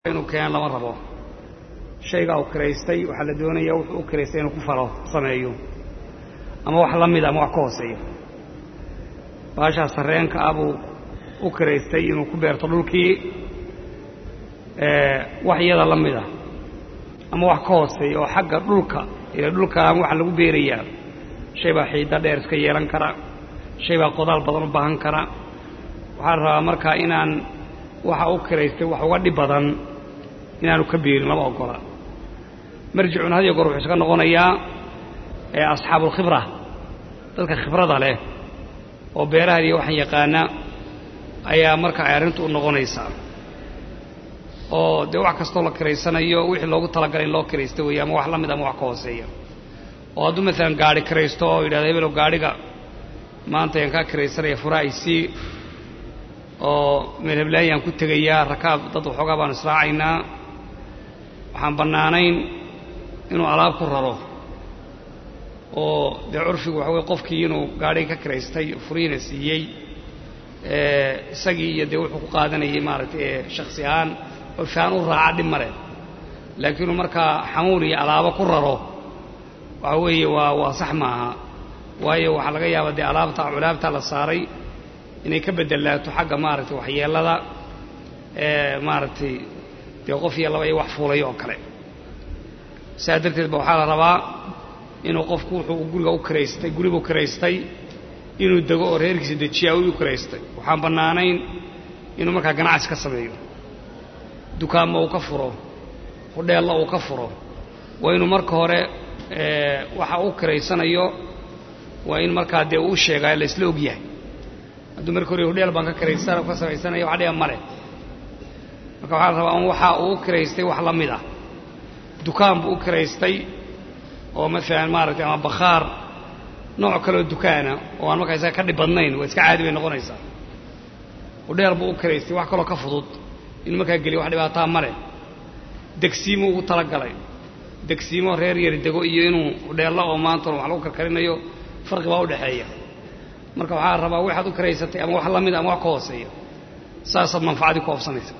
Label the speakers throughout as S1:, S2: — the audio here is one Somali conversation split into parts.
S1: inuu keenan lama rabo shaygaa uu kiraystay waxaa la doonayaa wuxuu u kiraystay inuu ku falo sameeyo ama wax la mida ama wax ka hooseeyo baashaa sarreenka ah buu u kiraystay inuu ku beerto dhulkii wax iyada la mida ama wax ka hooseeya oo xagga dhulka ila dhulkaan waxa lagu beerayaa shay baa xiidda dheer iska yeelan kara shay baa qodaal badan u baahan kara waxaa la rabaa markaa inaan waxa u kiraystay wax uga dhib badan inaanu ka beerin lama ogola marjicun had iyo goor wuxuu iska noqonayaa asxaabuulkhibra dadka khibrada leh oo beerahan iyo waxaan yaqaana ayaa marka ay arrintu u noqonaysaa oo dee wax kastoo la kiraysanayo wixii loogu talagalay in loo kiraysto weeye ama wax la mid ama wax ka hooseeya oo hadduu maalan gaadhi kiraysto oo yidhahdo hebelow gaadhiga maanta ayaan kaa kiraysanaya furaha isii oo meel heblaayaan ku tegayaa rakaab dad waxoogaa baanu israacaynaa waxaan bannaanayn inuu alaab ku raro oo dee curfigu waxa weye qofkii inuu gaadhiga ka kiraystay furihiina siiyey isagii iyo dee wuxuu ku qaadanayay maaragtay shaksi ahaan oo fiaan u raaca dhib male laakiin inuu markaa xamuul iyo alaabo ku raro waxa weeye waa waa sax maaha waayo waxaa laga yaabaa dee alaabta culaabtaa la saaray inay ka bedelaato xagga maaragtay waxyeellada maaragtay dee qof iyo laba iyo wax fuulayo oo kale saa darteed ba waxaa la rabaa inuu qofku wuxuu guriga u kiraystay guribuu kiraystay inuu dego oo reerkiisa dejiyaa u kiraystay waxaan bannaanayn inuu markaa ganacsi ka sameeyo dukaanma uu ka furo hudheella uu ka furo waa inuu marka hore waxa uu kiraysanayo waa in markaa dee uu sheegaa la isla og yahay hadduu marka hore hudheel baan ka kiraysan ka samaysanaya wax dhiba male marka waxaa la rabaa un waxa uu u kiraystay wax la mid ah dukaan buu u kiraystay oo maalan maaragtay ama bakhaar nooc kaleoo dukaana oo aan markaa isaga ka dhib badnayn waa iska caadi bay noqonaysaa hudheel buu u kiraystay wax kaloo ka fudud inuu markaa geliyo wax dhibaataa male degsiimo ugu talagalay degsiimo reer yari dego iyo inuu hudheello oo maantana wax lagu karkarinayo farqi baa u dhexeeya marka waxaa rabaa waxaad u kiraysatay ama wax la mid ama wax ka hooseeya saasaad manfacadii ku oobsanaysa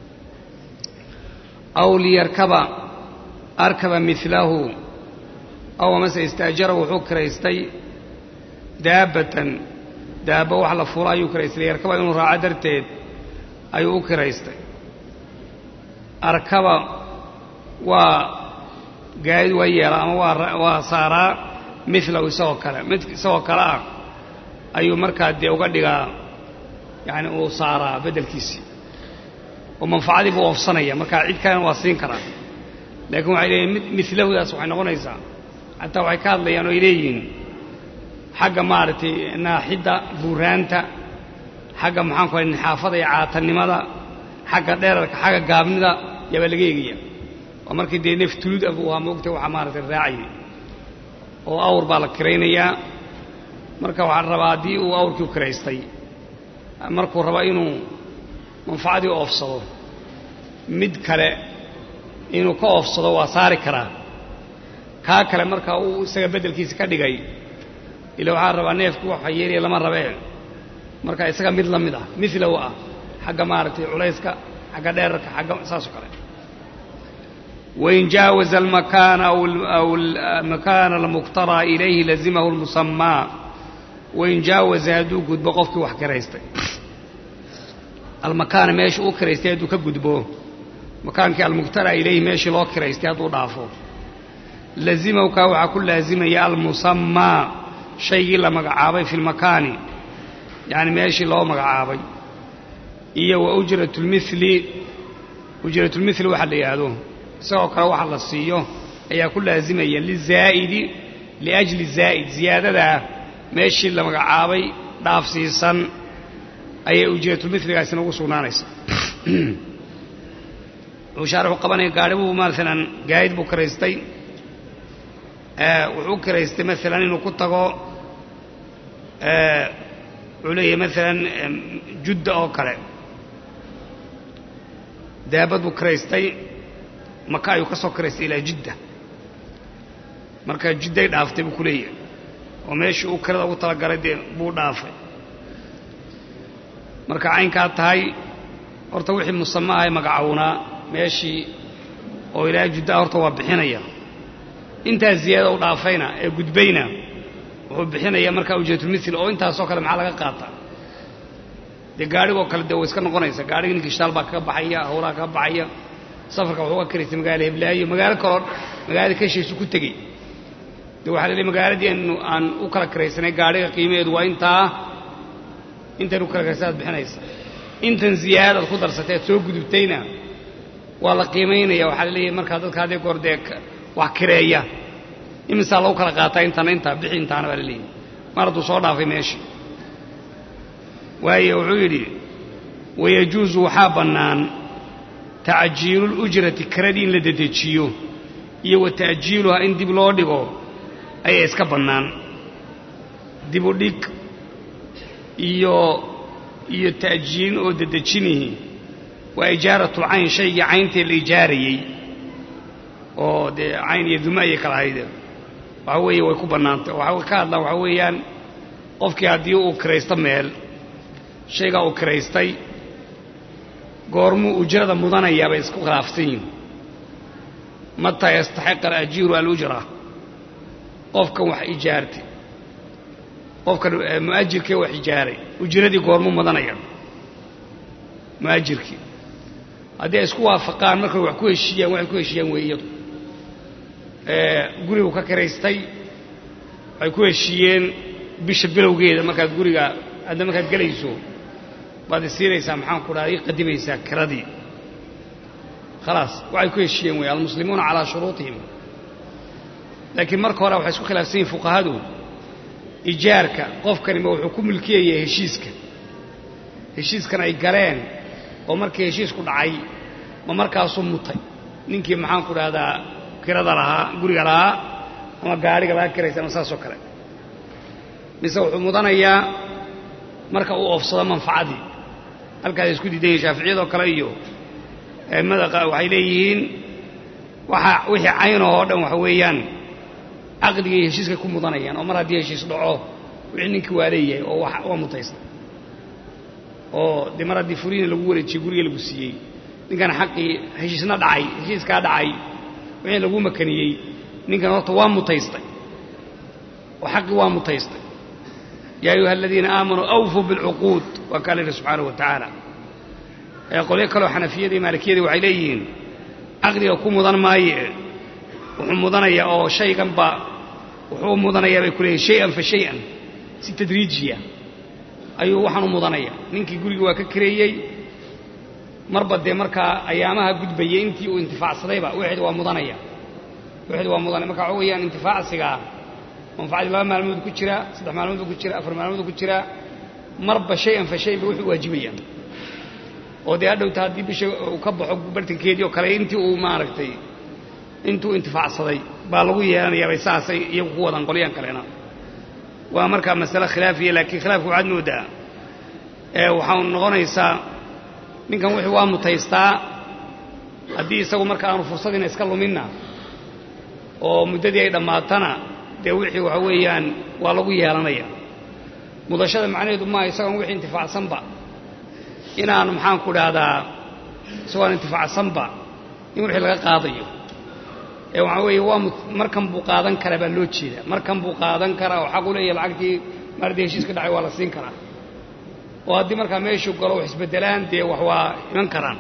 S1: aw liyarkaba arkaba milahu aw amase istaajara wuxuu kiraystay daabbatan daabba wax la fuula ayuu kiraystay liyarkaba inuu raaco darteed ayuu u kiraystay arkaba waa gaadid waa yeela ama waa saaraa milahu isagoo kale mid isagoo kale ah ayuu markaa dee uga dhigaa yani uu saaraa beddelkiisii oo manfacadii buu oofsanaya markaa cid kalena waa siin karaa laakiin waxay leeyihin milahudaas waxay noqonaysaa xataa waxay ka hadlayaan oo ay leeyihiin xagga maaragtay naaxidda buuraanta xagga maxaan ku hay nixaafada iyo caatannimada xagga dheerarka xagga gaabnida yaabaa laga eegaya oo markii dee neef tulud ah buu ahaa moogtay waxa maaragtay raacayay oo awr baa la kiraynayaa marka waxaa la rabaa haddii uu awrkii u kiraystay markuu rabo inuu manfacadii oofsado mid kale inuu ka oofsado waa saari karaa kaa kale marka uu isaga beddelkiisa ka dhigay ila waxaa la rabaa neefku waxa yeelaya lama rabee marka isaga mid la mid ah milahu ah xagga maaragtay culayska xagga dheerarka xagga saasoo kale wain jaawaza almakaana aw almakaana almuqtaraa ilayhi lazimahu lmusamaa wain jaawaza hadduu gudbo qofkii wax kiraystay almakaana meesha uu kiraystay hadduu ka gudbo makaankii almuqtaraa ilayhi meeshii loo kiraystay hadduu dhaafo lazimahu kaa waxaa ku laazimaya almusamaa shaygii la magacaabay fi lmakaani yacni meeshii loo magacaabay iyo wa ujratulmili ujratulmili waxa la yidhaahdo isagoo kale waxa la siiyo ayaa ku laazimaya lizaa'idi liajli zaa'id ziyaadadaa meeshii la magacaabay dhaafsiisan ayay ujratulmiligaasina ugu sugnaanaysaa wuxuu shaarixu qabanaya gaari buu maalan gaadid buu kiraystay wuxuu u kiraystay maalan inuu ku tago wuxuu leeyahay maalan judda oo kale daabad buu kiraystay maka ayuu ka soo kiraystay ilaa jidda marka jidday dhaaftay buu ku leeyahay oo meeshii uu kirada ugu talagalay dee buu dhaafay marka caynkaa tahay horta wixii musama ahay magacownaa meeshii oo ilaa juddaa horta waa bixinaya intaas ziyaada u dhaafayna ee gudbayna wuxuu bixinaya markaa ujratulmithil oo intaasoo kale maxaa laga qaata dee gaadhigoo kale dee way iska noqonaysa gaadhiga ninkii shitaal baa kaga baxaya hawlaha kaga baxaya safarka wuxuu ka karaysay magaala heblaayo magaalo kaloo magaalada kashiisu ku tegey dee waxaa la leey magaaladii anu aan u kala karaysanay gaadhiga qiimaheedu waa intaa intan u kala karaysa ad bixinaysa intan ziyaadaad ku darsatay aad soo gudubtayna waa la qiimaynaya waxaa la leeyahay markaa dadka haddii goor dee wax kireeya imisaa lagu kala qaataa intana intaa bixi intaana baa la leeyahay mar hadduu soo dhaafay meeshii waayo wuxuu yidhi wayajuusu waxaa bannaan tacjiiluulujrati kiradii in la dedejiyo iyo wa ta'jiiluhaa in dib loo dhigo ayaa iska bannaan dibu dhig iyo iyo ta'jiilin oo dedejinihi waa ijaaratul cayn shaygii cayntee la ijaarayey oo dee cayn iyo duma ayay kala hayde waxa weeye way ku bannaantay waxa ka hadlaan waxaa weeyaan qofkii haddii uu kiraysto meel shaygaa uu kiraystay goormuu ujrada mudanayaa bay isku khilaafsan yihin mataa yastaxiqa alajiiru alujra qofkan wax ijaartay qofkan mu'ajirkee wax ijaaray ujradii goormuu mudanaya mu'ajirkii haddii ay isku waafaqaan markay wax ku heshiiyaan waxay ku heshiiyaan wey iyadu gurigu ka kiraystay waxay ku heshiiyeen bisha bilowgeeda markaad guriga hadda markaad gelayso baad isiinaysaa maxaan ku dhaha ii qadimaysaa kiradii khalaas waxay ku heshiiyeen wey almuslimuuna calaa shuruutihim laakiin marka hore waxay isku khilaafsan yihin fuqahadu ijaarka qofkanima wuxuu ku mulkiyaya heshiiska heshiiskan ay galeen oo markii heshiisku dhacay ma markaasuu mutay ninkii maxaan ku dhahdaa kirada lahaa guriga lahaa ama gaadhiga laga kiraysa ama saasoo kale mise wuxuu mudanayaa marka uu oofsado manfacadii halkaas isku diidan yihin shaaficiyadoo kale iyo a'immada waxay leeyihiin waxa wixii caynoo oo dhan waxa weeyaan caqdigay heshiiskay ku mudanayaan oo mar haddii heshiis dhaco wixii ninkii waa leeyahay oo waa mutaysta oo dee mar haddii furiina lagu wareejiyey guriga lagu siiyey ninkan xaqii heshiisna dhacay heshiiskaa dhacay wixii lagu makaniyey ninkan horta waa mutaystay oo xaqii waa mutaystay yaa ayuha aladiina aamanuu awfuu bilcuquud waa kaa layidhi subxaanahu wa tacaala ee qolyo kaleo xanafiyada iyo maalikiyadii waxay leeyihiin caqdiga ku mudan maaye wuxuu mudanayaa oo shayganba wuxuu mudanayaa bay ku leeyihin shay-an fa shay-an si tadriijiya ayuu waxaan u mudanaya ninkii gurigii waa ka kareeyey marba dee markaa ayaamaha gudbayay intii uu intifaacsadayba wixid waa mudanaya wixid waa mudanaya marka waxa weeyaan intifaacsigaa manfacadii laba maalmood ku jira saddex maalmood ku jira afar maalmood ku jira marba shay-an fa shayan bay wuxuu waajibayaan oo dee hadhowta haddii bisha uu ka baxo bartankeedii oo kale intii uu maaragtay intuu intifaacsaday baa lagu yeelanayaabay saasay iyagu ku wadaan qolyahan kalena waa markaa masale khilaafiya laakiin khilaafka waxaad moodaa ee waxaa noqonaysaa ninkan wixii waa mutaystaa haddii isagu marka aanu fursadiina iska luminna oo muddadii ay dhammaatana dee wixii waxa weeyaan waa lagu yeelanaya mudashada macnaheedu maaha isagoon wixii intifaacsanba inaan maxaan ku dhahdaa isagoon intifaacsanba in wixii laga qaadayo ee waxaa weeye waa markan buu qaadan karaa baa loo jeedaa markan buu qaadan karaa oo xaq u leeyahay lacagtii maardii heshiiska dhacay waa la siin karaa oo haddii markaa meeshuu galo wax isbeddelaan dee wax waa iman karaan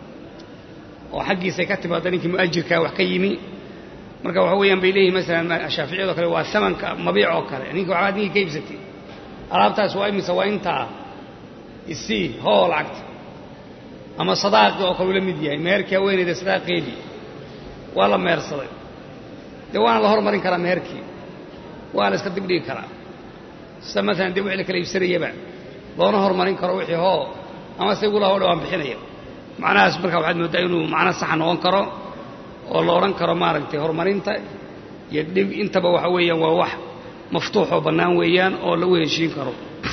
S1: oo xaggiisay ka timaada ninkii mu'ajirkaa wax ka yimi marka waxa weeyaan bay leeyihin masalan shaaficiyado kale waa samanka mabiic oo kale ninki waxbaad ninkii ka iibsatay alaabtaas waa imise waa intaa isii hoo lacagta ama sadaaqii oo kale uu la mid yahay meherkii haweenayda sadaaqeedii waa la mehersaday dee waana la hormarin karaa meherkii waa la iska dibdhigi karaa sida maalan dee wixii la kala iibsanayaba loona hormarin karo wixii hoo ama se igula hoo dhawaan bixinaya macnahaas markaa waxaad mooddaa inuu macno saxa noqon karo oo la odhan karo maaragtay horumarinta iyo dhib intaba waxa weeyaan waa wax maftuuxoo bannaan weeyaan oo lagu heshiin karo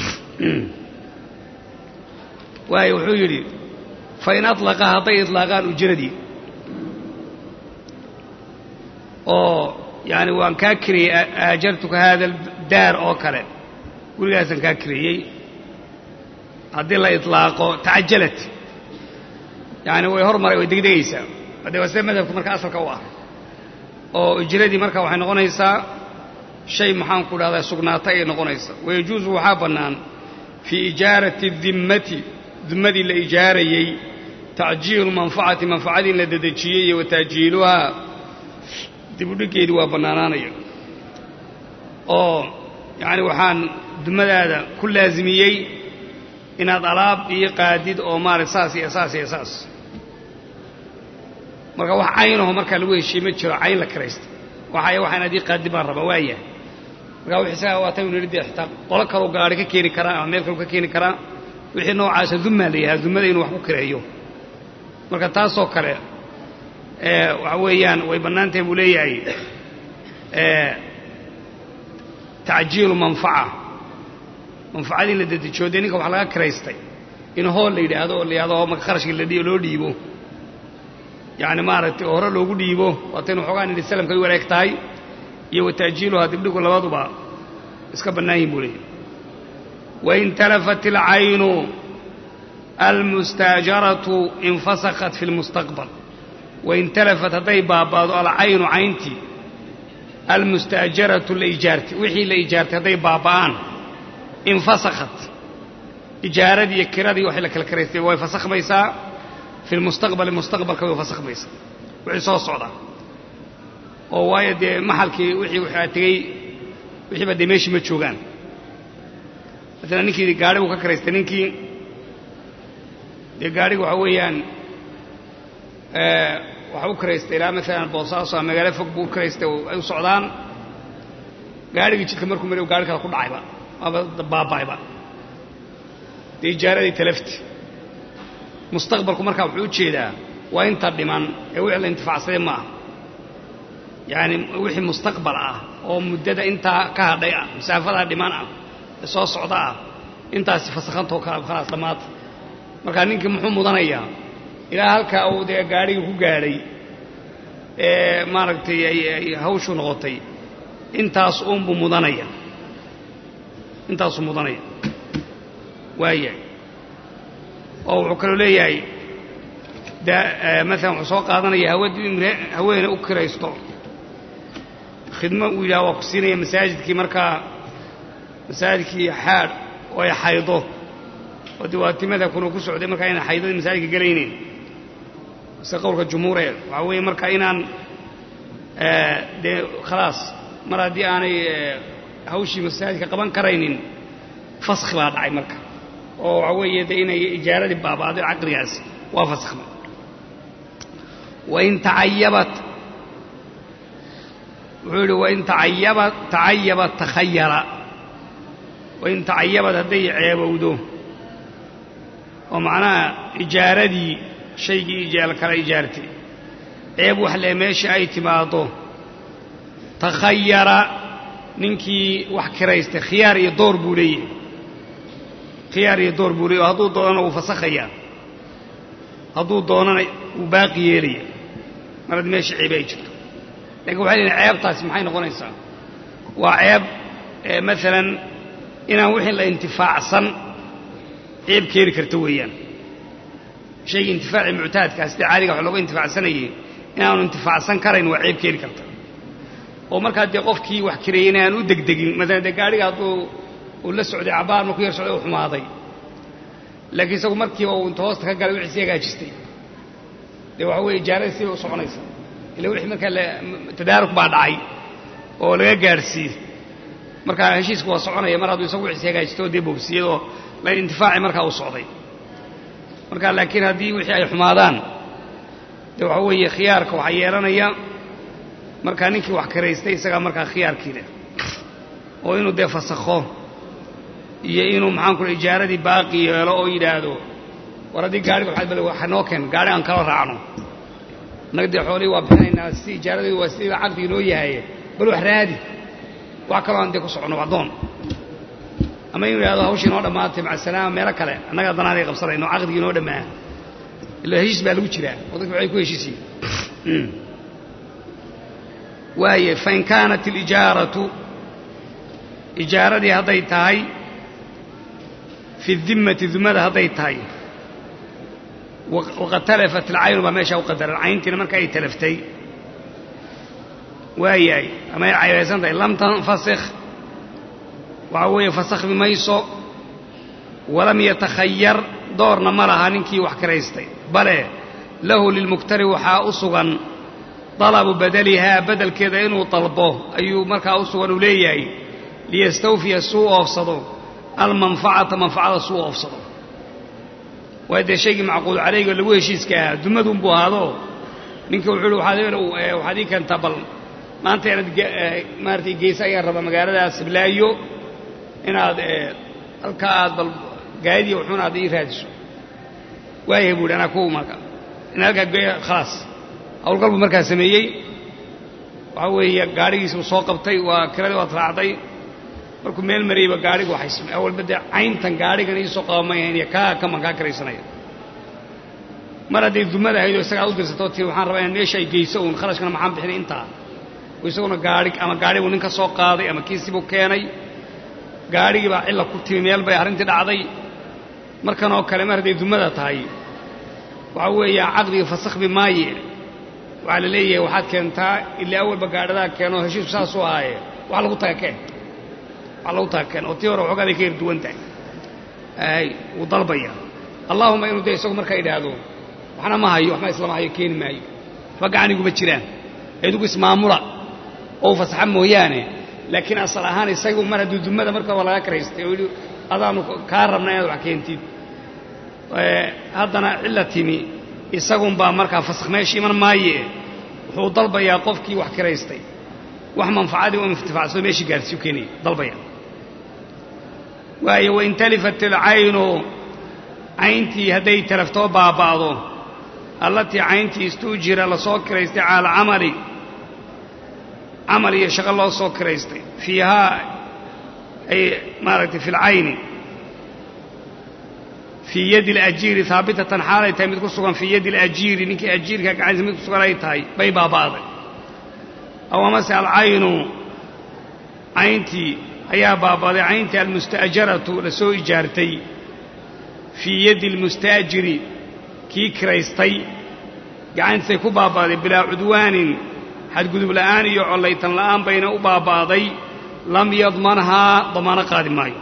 S1: waayo wuxuu yidhi fain alaqa hadday ilaaqaan ujradii oo yaani waan kaa kiriyey aajartuka haada daar oo kale gurigaasaan kaa kiriyey haddii la ilaaqo tacajalat yacani way hormaray way degdegaysaa haddee waa sida madhabka marka asalka u ah oo ijradii marka waxay noqonaysaa shay maxaan ku dhahdaa sugnaata ayay noqonaysaa wayajuusu waxaa bannaan fii ijaarati dimmati dimmadii la ijaarayey tacjiilu manfacati manfacadii in la dedejiyey iyo wa taajiiluhaa dibudhiggeedii waa bannaanaanaya oo yacani waxaan dumadaada ku laasimiyey inaad alaab iyo qaadid oo maarata saas iyo saas iyo saas marka wax caynaho markaa lagu heshiye ma jiro cayn la kiraysta waxay waxaan adii qaadid baan rabaa waaya markaa wix isagaa waa taynu nidhi dee xitaa qolo kaloo gaari ka keeni karaa ama meel kaloo ka keeni karaa wixii noocaasa dummaa la yidhaha dumada inuu wax ku kireeyo marka taasoo kale waxa weeyaan way bannaan tahay buu leeyahay tacjiilu manfaca manfacadii la dedejiyo dee ninka wax laga kiraystay in hool la yidhaahdo oo la yidhahdo marka kharashka loo dhiibo yacni maaragtay oo hore loogu dhiibo waataynu xoogaan idhi salamkay u wareeg tahay iyo wa taajiiluhaa dibdhigu labaduba iska bannaan yihin buu leeyahy wain talafat alcaynu almustaajaratu infasakhat fi lmustaqbal wain talafat hadday baaba'do alcaynu cayntii almustaajaratu la ijaartay wixii la ijaartay hadday baaba'aan infasakhat ijaaradii iyo kiradii waxay la kala karaystay way fasakhmaysaa fi lmustaqbali mustaqbalka way fasakhmaysaa wixii soo socda oo waayo dee maxalkii wixii waxaa tegey wixiiba dee meeshii ma joogaan maalan ninkii gaari buu ka karaystay ninkii dee gaadhiga waxaa weeyaan waxa u karaystay ilaa maalan boosaaso ama magaalo fog buu u karaystay ay u socdaan gaadhigii jidka markuu mari gaari kale ku dhacayba waaba baaba'ayba dee ijaaradii talafti mustaqbalku markaa wuxuu u jeedaa waa inta dhiman ee wixii la intifaacsaday ma aha yacani wixii mustaqbal ah oo muddada intaa ka hadhay ah masaafadaa dhiman ah ee soo socda ah intaasi fasakhantoo kala khalaas dhammaata markaa ninkii muxuu mudanayaa ilaa halkaa uu dee gaadhigii ku gaadhay ee maaragtay ay hawshu noqotay intaas uunbuu mudanaya intaasuu mudanaya waayahay oo wuxuu kaloo leeyahay maalan wuxuu soo qaadanaya hawadii imre haweene u kiraysto khidmo uu yidhaha waa ku siinaya masaajidkii markaa masaajidkii xaadh oo ay xaydo oo diwaatimada kuna ku socday markaa inaan xaydadii masaajidka gelayneyn mise qowlka jumhuure waxaa weeye marka inaan dee khalaas mar haddii aanay hawshii masaajidka qaban karaynin faskhi baa dhacay marka oo waxaa weeye dee inay ijaaradii baaba'day caqligaas waa fasakhmay wain tacayabat wuxuu yidhi wain tacayaba tacayabat takhayara wain tacayabad hadday ceebowdo oo macnaha ijaaradii shaygii ijaal kala ijaartay ceeb wax lee meesha ay timaaddo takhayara ninkii wax kiraystay khiyaar iyo door buu leeyahay khiyaar iyo door buu leeyahy oo hadduu doonana wuu fasakhayaa hadduu doonana wuu baaqi yeelaya mar haddii meesha ceebe ay jirto lakin waxay leeyihin ceebtaasi maxay noqonaysaa waa ceeb maalan inaan wixii la intifaacsan ceeb keeni karta weeyaan shayga intifaaci muctaadkaa sida caadiga wax looga intifaacsanayay inaanu intifaacsan karayn waa ceeb keeni karta oo markaa dee qofkii wax kireeyey in aan u degdegin maalan dee gaadhiga hadduu uu la socday cabaar markuu yar socday u xumaaday laakiin isagu markiiba uu inta hoosta ka galay wixii si hagaajistay dee waxa weeye ijaarada siday u soconaysa ila wixii markaa tadaaruk baa dhacay oo laga gaadhsiiyey markaa heshiisku waa soconaya mar hadduu isagu wixii hagaajistay oo dee boobsiyey oo la intifaaci markaa uu socday marka laakiin haddii wixii ay xumaadaan dee waxa weeye khiyaarka waxaa yeelanaya markaa ninkii wax kiraystay isagaa markaa khiyaarkii leh oo inuu dee fasakho iyo inuu maxaan kula ijaaradii baaqi yeelo oo yidhaahdo war haddii gaariga waxaad bal waxa noo keen gaari aan kala raacno annaga dee xoolihii waa bixinaynaa si ijaaradii waa sida caqdigi noo yahaye bal wax raadi wax kaloo aan dee ku soconno waxdoon ama inuu yidhahdo hawshii noo dhammaatay maca salaama meelo kale annaga danaaday qabsanayno caqdigii noo dhammaa ila heshiis baa lagu jiraa oo dadka waxay ku heshiisiin waaye fain kaanat alijaaratu ijaaradii hadday tahay fi dimmati dumada hadday tahay waqad talafat alcaynu baa meeshaa u qadaran cayntiina marka ay talaftay waayahay ama ay cayraysan tahay lam tanfasikh waxaa weeye fasakhmi mayso walam yatakhayar doorna ma laha ninkii wax kiraystay bale lahu lilmuktari waxaa u sugan dalabu badalihaa bedelkeeda inuu dalbo ayuu markaa u sugan uu leeyahay liyastawfiya suu oofsado almanfacata manfacada suu oofsado waa dee shaygii macquul calayga lagu heshiiska ahaa dumadunbuu ahaado ninka wuxuu hi waxaad ii keentaa bal maanta inaad maaratay geysa ayaan rabaa magaaladaas hiblaayo inaad halkaa aad bal gaadiya wuxuuna aad ii raadiso waayahay buu hi anaa ku marka in halkaa geeya khalaas hawlgal buu markaa sameeyey waxaa weeye gaadhigiisi uu soo qabtay waa kiradii waad raacday markuu meel marayba gaadhigu waxay awalba dee cayntan gaadhigan iisoo qabamayahan iyo kaa kaman kaa karaysanaya mar hadday dumada ahayd oo isagaa u dirsatoo tii waxaan rabaa inaad meesha ay geyso uun kharashkana maxaan bixinay intaa oo isaguna gaadhi ama gaadhibuu nin ka soo qaaday ama kiisibuu keenay gaadhigii baa cilla ku timi meel bay arrintii dhacday markan oo kale mar hadday dumada tahay waxaa weeya caqdiga fasakhbi maaye waxaa la leeyahay waxaad keentaa ilaa awalba gaadhadaa keenoo heshiisku saasuu ahaaye wax lagu taga keen wax lagu taga keen oo tii hore waxoogaday ka yar duwan tahay ay wuu dalbaya allaahuma inuu dee isagu markaa idhaahdo waxna ma hayo waxma islama hayo keeni maayo waxba gacaniguma jiraan idigu ismaamula oo u fasaxa mooyaane laakiin asal ahaan isagu mar hadduu dumada markaba laga karaystay oo yidhi adaanu kaa rabna inaad wax keentid haddana cilla timi isagunbaa markaa fasakh meesha iman maaye wuxuu dalbayaa qofkii wax kiraystay wax manfacadii u intifaacsado meeshii gaarsiiyu keenaya dalbaya waayo wain talifat ilcaynu cayntii hadday talaftoo baaba'do allatii cayntii istuujira lasoo kiraystay cala alcamali camal iyo shaqo loo soo kiraystay fiihaa ay maaragtay fi lcayni fii yadi alajiiri haabitatan xaalay tahay mid ku sugan fii yadi alajiiri ninkii ajiirka gacantiisa mid ku sugan ay tahay bay baaba'day aw amase alcaynu cayntii ayaa baaba'day cayntii almusta'jaratu la soo ijaartay fii yadi almustaajiri kii kiraystay gacantiisay ku baaba'day bilaa cudwaanin xadgudub la'aan iyo collaytan la'aan bayna u baaba'day lam yadmanhaa damaano qaadi maayo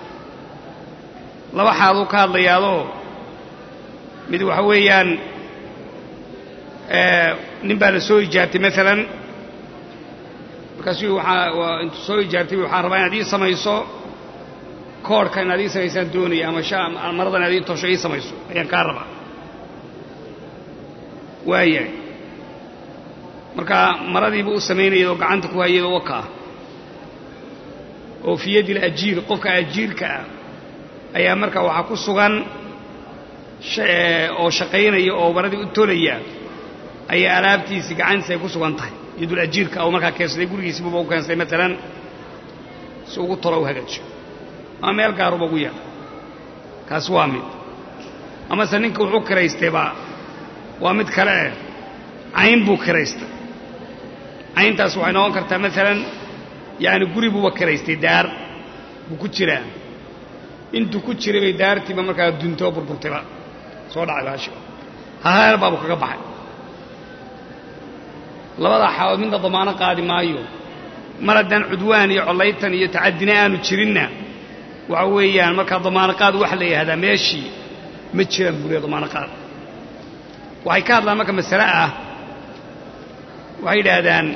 S1: laba xaaluu ka hadlayaadoo mid waxa weeyaan nin baa la soo ijaartay maalan markaasuu waxaa intuu soo ijaartay waxaan rabaa inaad ii samayso koodhka inaad ii samaysaan doonaya ama marada inaad ii tosho ii samayso ayaan kaa rabaa waayahay marka maradiiba u samaynayad oo gacanta ku hayad oo wakaa oo fii yadi alajiir qofka ajiirka ah ayaa markaa waxaa ku sugan oo shaqaynaya oo maradii u tolaya ayaa alaabtiisii gacantiisa ay ku sugan tahay yadul ajiirka oo markaa keensaday gurigiisibuba u keensaday maalan si ugu tolo u hagaajiyo ama meel gaaruba ugu yaal kaas waa mid amase ninka wuxuu kiraystayba waa mid kale eh cayn buu kiraystay cayntaas waxay noqon kartaa maalan yaani guri buuba kiraystay daar buu ku jiraa intuu ku jiray bay daartiiba markaa duntoo burburtayba soo dhacay baashi haheer baabu kaga baxay labadaa xaalood midna damaano qaadi maayo mar haddaan cudwaan iyo collaytan iyo tacadina aanu jirinna waxa weeyaan markaa damaano qaad waxa la yidhahdaa meeshii ma jiraan buriya damaano qaad waxay ka hadlaan marka masale ah waxay yidhaahdaan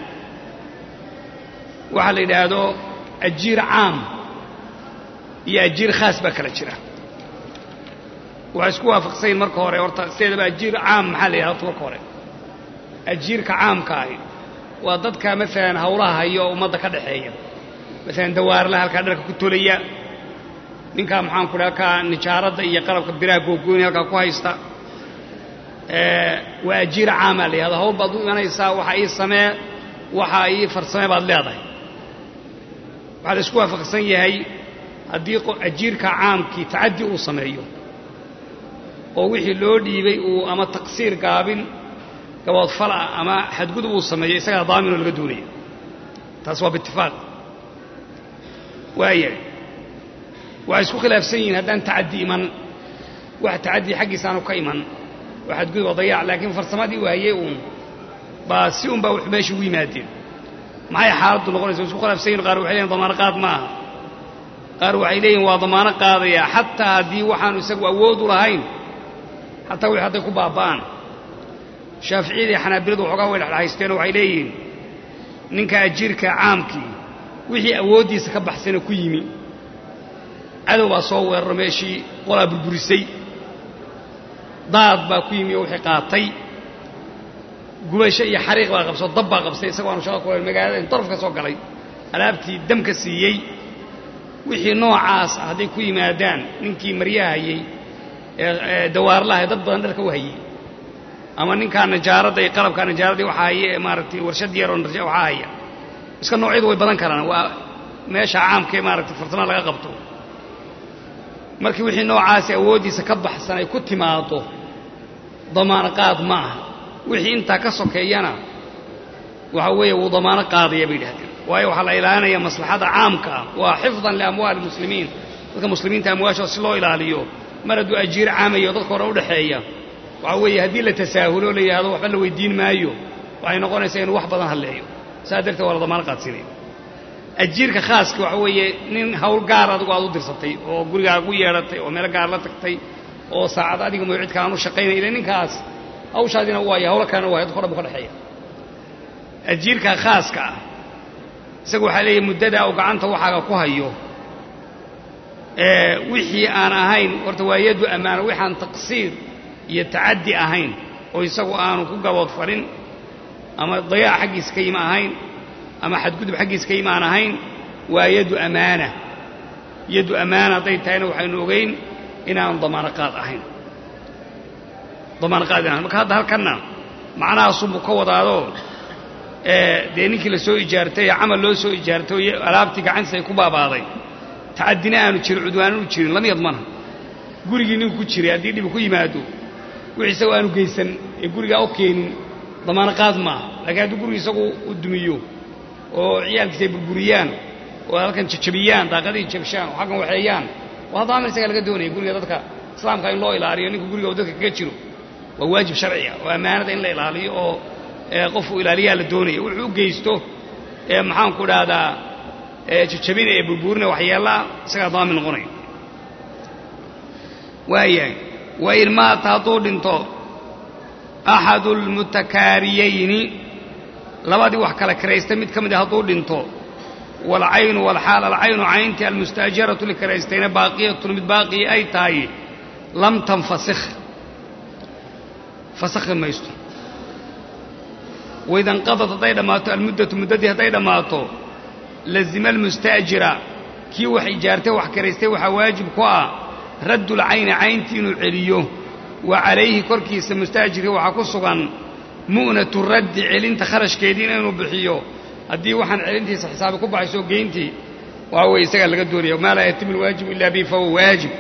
S1: waxaa la yidhaahdo ajiir caam iyo ajiir khaas baa kala jira waxay isku waafaqsanyiin marka hore horta sideedaba ajiir caam maxaa la yidhahda horta marka hore ajiirka caamka ahi waa dadka maalan hawlaha hayo oo ummadda ka dhaxeeya maalan dawaarlaha halkaa dharka ku tolaya ninkaa maxaanku dhaha halkaa nijaaradda iyo qalabka biraha googooni halkaa ku haysta waa ajiir caamaa la yihahda hawl baad u imanaysaa waxa ii samee waxa ii farsamee baad leedahay waxaa la isku waafaqsan yahay haddii ajiirka caamkii tacaddi uu sameeyo oo wixii loo dhiibay uu ama taqsiir gaabin gaboodfal ah ama xadgudub uu sameeyo isagaa daaminoo laga doonaya taas waa biitifaaq waayahay waxay isku khilaafsan yihiin haddaan tacaddi iman wax tacaddi xaggiisa aanu ka iman oo xadgudub oo dayac laakiin farsamadii uu hayey uun baa si un baa wuxuu meesha ugu yimaadeen maxay xaaladdu noqonaysa isku khilaafsayin qaar waxay leeyihin damaano qaad maaha qaar waxay leeyihin waa damaano qaadaya xataa haddii waxaanu isagu awood u lahayn xataa wixii hadday ku baaba'aan shaaficiyada iyo xanaabiladu waxoogaa way dhexdhexaysteenoo waxay leeyihiin ninka ajiirka caamkii wixii awooddiisa ka baxsana ku yimi cadow baa soo weeraro meeshii qolaa burburisay daad baa ku yimi oo wixii qaatay gubasho iyo xariiq baa qabsoo dab baa qabsay isagoo aanu shaqa ku lahayn magaalada in daraf ka soo galay alaabtii damka siiyey wixii noocaas ah hadday ku yimaadaan ninkii maryaha hayey ee dawaarlaha dad badan dharka u hayey ama ninkaa najaaradda iyo qalabkaa najaaradii waxaa haye ee maaragtay warshad yaroo waxaa haya iska noocyadu way badan karaan waa meesha caamkaee maaragtay farsama laga qabto markii wixii noocaasi awooddiisa ka baxsan ay ku timaado damaano qaad ma aha wixii intaa ka sokeeyana waxa weeye wuu damaano qaadaya bay yidhahdeen waayo waxaa la ilaalinaya maslaxada caamka ah waa xifdan liamwaali muslimiin dadka muslimiinta amwaashooda si loo ilaaliyo mar hadduu ajiir caamayo dadka hore udhexeeya waxa weeye haddii la tasaahulo la yidhahdo waxba la weydiin maayo waxay noqonaysaa inuu wax badan hadleeyo saas darteed waa la damaano qaadsinaya ajiirka khaaska waxa weeye nin hawl gaar adigu aad u dirsatay oo gurigaaga u yeedhatay oo meelo gaar la tagtay oo saacad adiga mooy cid kalaan u shaqaynaya ila ninkaas hawshaadina waayo hawlo kalena waay dadka o dhan bu ka dhexeeya ajiirka khaaska ah isagu waxaa leeyahy muddadaa uu gacanta waxaaga ku hayo wixii aan ahayn horta waa yaddu ammaano wixaan taqsiir iyo tacaddi ahayn oo isagu aanu ku gabood farin ama dayaac xaggiisa ka yima ahayn ama xadgudub xaggiisa ka yima aan ahayn waa yaddu ammaana yaddu ammaana hadday tahayna waxaynu ogeyn inaanu damaano qaad ahayn damaano qaad inahayn marka hadda halkanna macnahaasunbuu ka wadaadoo dee ninkii la soo ijaartay ee camal loo soo ijaartay oo alaabtii gacantiisa ay ku baabaaday tacadina aanu jirin cudwaananu jirin lama yadmana gurigii ninku ku jiray haddii dhibi ku yimaado wixii isagu aanu geysan ee gurigaa u keenin damaano qaad maaha laakiin hadduu gurigi isagu u dumiyo oo ciyaalkiisa ay burburiyaan oo halkan jajabiyaan daaqadihii jabshaan oo xaggan waxeeyaan waa hadda amar isagaa laga doonaya guriga dadka islaamka in loo ilaaliyo ninka guriga uu dadka kaga jiro waa waajib sharciga oo ammaanada in la ilaaliyo oo qofku ilaaliyaa la doonaya wuxuu u geysto maxaanku dhahdaa jajabina ee burbuurina waxyeellaa isagaa daamin noqonaya waayahay wain maata hadduu dhinto axadu almutakaariyayni labadii wax kala karaystay mid ka mid a hadduu dhinto waalcaynu walxaal alcaynu cayntii almustaajaratu likaraystayna baaqiyatun mid baaqii ay tahay lam tanfasikh fasakhi maysto waidanqadad hadday dhammaato almuddatu muddadii hadday dhammaato lazima almustaajira kii wax ijaartay wax karaystay waxaa waajib ku ah raddulcayni cayntii inuu celiyo wa calayhi korkiisa mustaajirkii waxaa ku sugan mu'natu raddi celinta kharashkeediina inuu bixiyo haddii waxaan celintiisa xisaabi ku baxayso geyntii waxa weeye isagaa laga doonaya maa laa yatimu alwaajibu ila bihi fahuwa waajib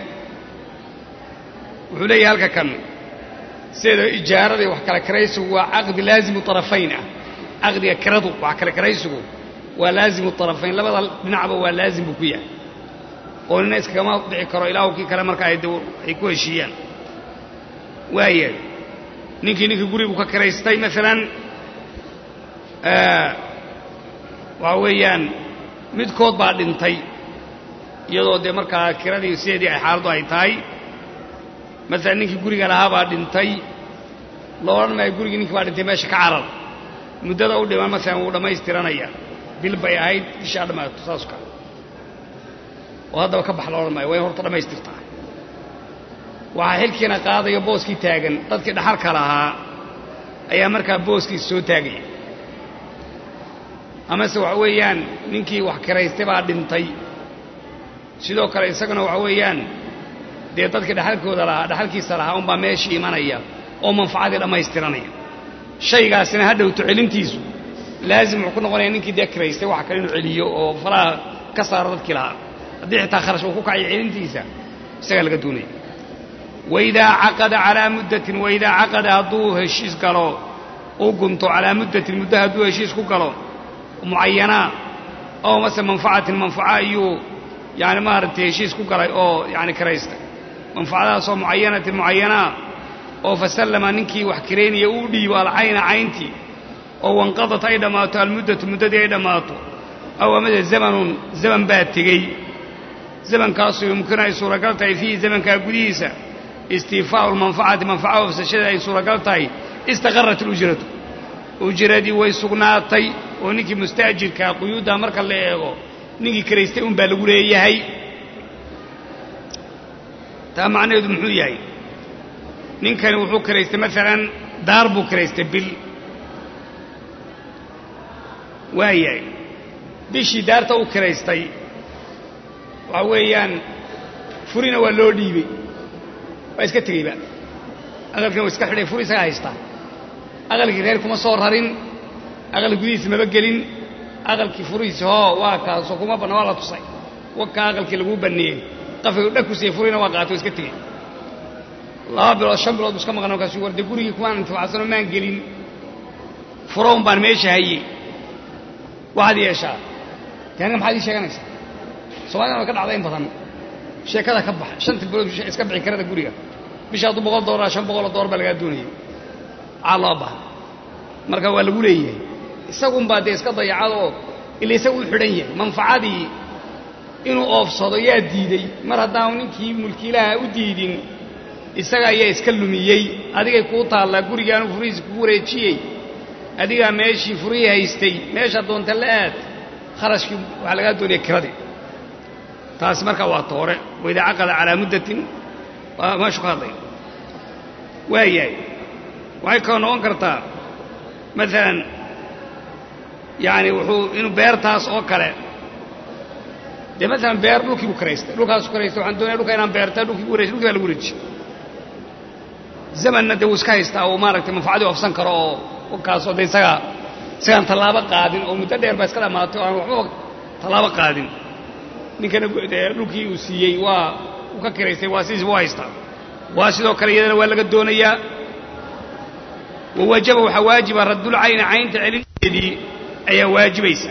S1: wuxuu leeyahay halka kan sideeda ijaarada iyo wax kala karaysigu waa caqdi laazimu طarafayn ah caqdiga kiradu wax kala karaysigu waa laazimu طarafayn labada dhinacba waa laazim buu ku yahay oo nina iskagama bixi karo ilaahu kii kale marka ay ku heshiiyaan waayahay ninkii ninkii gurigu ka kiraystay maalan waxa weeyaan midkood baa dhintay iyadoo dee markaa kiradii sideedii ay xaaladdu ay tahay maalan ninkii guriga lahaa baa dhintay la odhan maayo gurigii ninkii baa dhintay meesha ka carar muddada u dhiman maalan wuu dhammaystiranaya bil bay ahayd bishaa dhammaato saaska oo haddaba ka bax la odhan maayo waa in horta dhammaystirtaa waxaa xilkiina qaadayo booskii taagan dadkii dhaxalka lahaa ayaa markaa booskiisa soo taagaya amase waxa weeyaan ninkii wax kiraystay baa dhintay sidoo kale isaguna waxa weeyaan dee dadkii dhaxalkooda lahaa dhaxalkiisa lahaa unbaa meeshii imanaya oo manfacadii dhammaystiranaya shaygaasina ha dhowto celintiisu laazim wuxuu ku noqonaya ninkii dee kiraystay waxa kale inuu celiyo oo faraha ka saaro dadkii lahaa haddii xitaa kharash uu ku kacayo celintiisa isagaa laga doonaya waidaa caqada calaa muddatin waidaa caqada hadduu heshiis galo uu gunto calaa muddatin muddo hadduu heshiis ku galo mucayanaa oo mase manfacatin manfaco ayuu yani maaragtay heshiis ku galay oo yani kiraystay manfacadaasoo mucayanatin mucayanaa oo fasallama ninkii wax kiraynaya uu dhiibo alcayna cayntii oo wanqadat ay dhammaato almuddatu muddadii ay dhammaato aw amase zamanun zaman baa tegey zamankaasu yumkinu ay suuragal tahay fiihi zamankaa gudihiisa istiifaa'u lmanfacati manfaca ofsashada ay suuragal tahay istaqarrat alujratu ujradii way sugnaatay oo ninkii mustaajirkaa quyuuddaa marka la eego ninkii kiraystay un baa lagu leeyahay taa macnaheedu muxuu yahay ninkani wuxuu kiraystay maalan daar buu kiraystay bil waayahay bishii daarta u kiraystay waxa weeyaan furina waa loo dhiibey waa iska tegeyba aqalkina waa iska xidhay furi isaga haystaa aqalkii reer kuma soo rarin aqal gudihiisa maba gelin aqalkii furihiisi hoo waa kaasoo kuma banna waa la tusay wakaa aqalkii laguu banneeyey qafigu dhag ku siiyey furina waa qaatay waa iska tegey laba bilood shan bilood bu iska maqan markaasu warde gurigii kumaan intifacsanoo maan gelin furown baan meesha hayey waxaad yeeshaa taaniga maxaad ii sheeganaysaa somalidana way ka dhacda in badan sheekada ka baxa shanta bilood iska bixi karada guriga bisha hadduu boqol doolar shan boqoloo doolar baa lagaa doonayay maxaa loo baha marka waa lagu leeyahay isagunbaa dee iska dayacadoo ila isagu u xidhan yahay manfacadii inuu oofsado yaa diidey mar haddaanu ninkii mulkiilaha u diidin isaga ayaa iska lumiyey adigay kuu taallaa gurigaanu furihiisa kugu wareejiyey adigaa meeshii furihii haystay meesha doonta la aad kharashkii waxaa lagaa doonaya kiradii taasi markaa waa toore waidaa caqada calaa muddatin waa meeshu ka hadlay waayahay waxay kaloo noqon kartaa maalan yaani wuxuu inuu beertaas oo kale dee maalan beer dhulkii buu karaystay dhulkaasu karaystay waxaan doonaya dhulka inaan beerta dhulkii ku wareejy dhulkii baa lagu wareejiy zamanna dee wuu iska haystaa oo maaragtay manfacadii oofsan karo oo kaasoo de isagaa isagaan tallaabo qaadin oo muddo dheer baa iska dhammaatay oo aan waxbaba tallaabo qaadin ninkana dee dhulkii uu siiyey waa uu ka kiraystay waa sidiisba u haystaa waa sidoo kale iyadana waa laga doonayaa wawajaba waxaa waajiba raddulcayni caynta celinteedii ayaa waajibaysa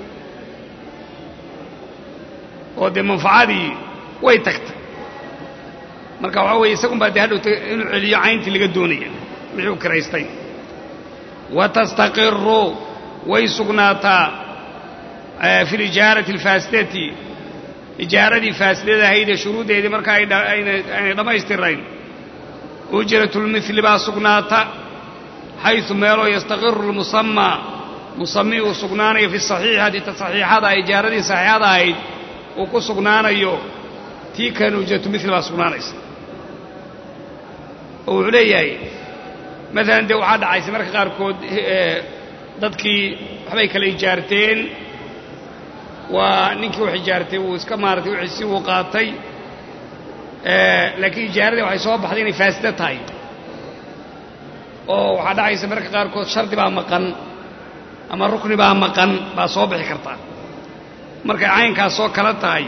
S1: oo dee manfacadii way tagtay marka waxaa weeye isagun baa dee hadhowta inuu celiyo cayntii laga doonaya wixii u kiraystay wa tastaqiru way sugnaataa fi lijaarati alfaasidati ijaaradii faasidada ahaydee shuruuddeedii marka aynay dhammaystirayn ujratulmili baa sugnaata xaysu meeloo yastaqiru lmusamaa musami uu sugnaanayo fi saxiixati ta saxiixada ijaaradii saxiixada ahayd uu ku sugnaanayo tii kan ujratulmili baa sugnaanaysa oo wuxuu leeyahay maalan dee waxaa dhacaysa marka qaarkood dadkii waxbay kala ijaarteen waa ninkii wax ijaartay wuu iska maaratay wixiisi wuu qaatay laakiin ijaaradii waxay soo baxday inay faasida tahay oo waxaa dhacaysa marka qaarkood shardi baa maqan ama rukni baa maqan baa soo bixi karta markay caynkaas soo kala tahay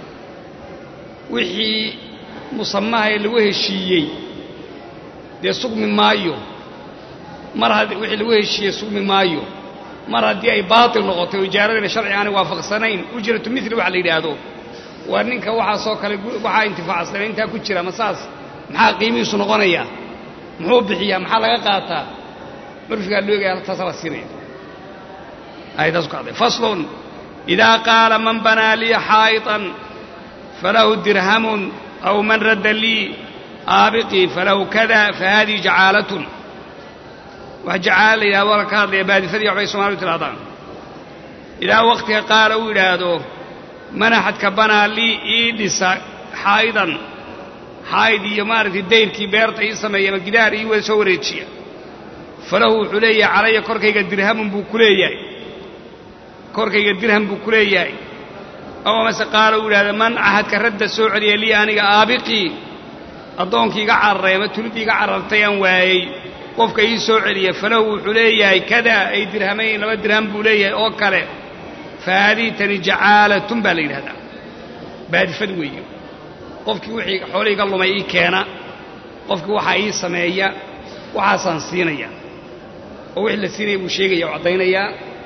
S1: wixii musamaha ee lagu heshiiyey dee sugmi maayo mar haddii wixii lagu heshiiyey sugmi maayo mar haddii ay baatil noqotay oo ijaaradina sharci aanay waafaqsanayn ujratu mili waxa la yidhaahdo waa ninka waxaasoo kale waxaa intifaacsanay intaa ku jira ma saas maxaa qiimihiisu noqonayaa muxuu bixiyaa maxaa laga qaataa curfigaa loo egaya taasaa la siinaya ayadaas ku hadlay faslun idaa qaala man banaa lii xaa'iطan falahu dirhamun aw man radda lii aabiqii falahu kada fahadihi jacaalatun wax jacaala la yidhahdo waa ka hadlaya baadifadii waxbay somaalidu tidhahdaan idaa wakhtiga qaala uu yidhaahdo manaxadka banaa lii ii dhisa xaa'idan xaa'id iyo maaragtay dayrkii beerta ii sameeya ama gidaar ii wada soo wareejiya falahu wuxuu leeyahay calaya korkayga dirhamun buu ku leeyahay korkayga dirham buu ku leeyahay aw amase qaala uu yidhahdo man ahadka radda soo celiya lii aniga aabiqii addoonkii iga cararay ama tulidii iga carartay aan waayey qofka ii soo celiya falahu wuxuu leeyahay kada ay dirhamayn laba dirham buu leeyahay oo kale fa haadihi tani jacaalatun baa la yidhahdaa baadifad weeye qofkii wixii xoolihii ga lumay ii keena qofkii waxaa ii sameeya waxaasaan siinaya oo wixii la siinaya buu sheegaya oo caddaynayaa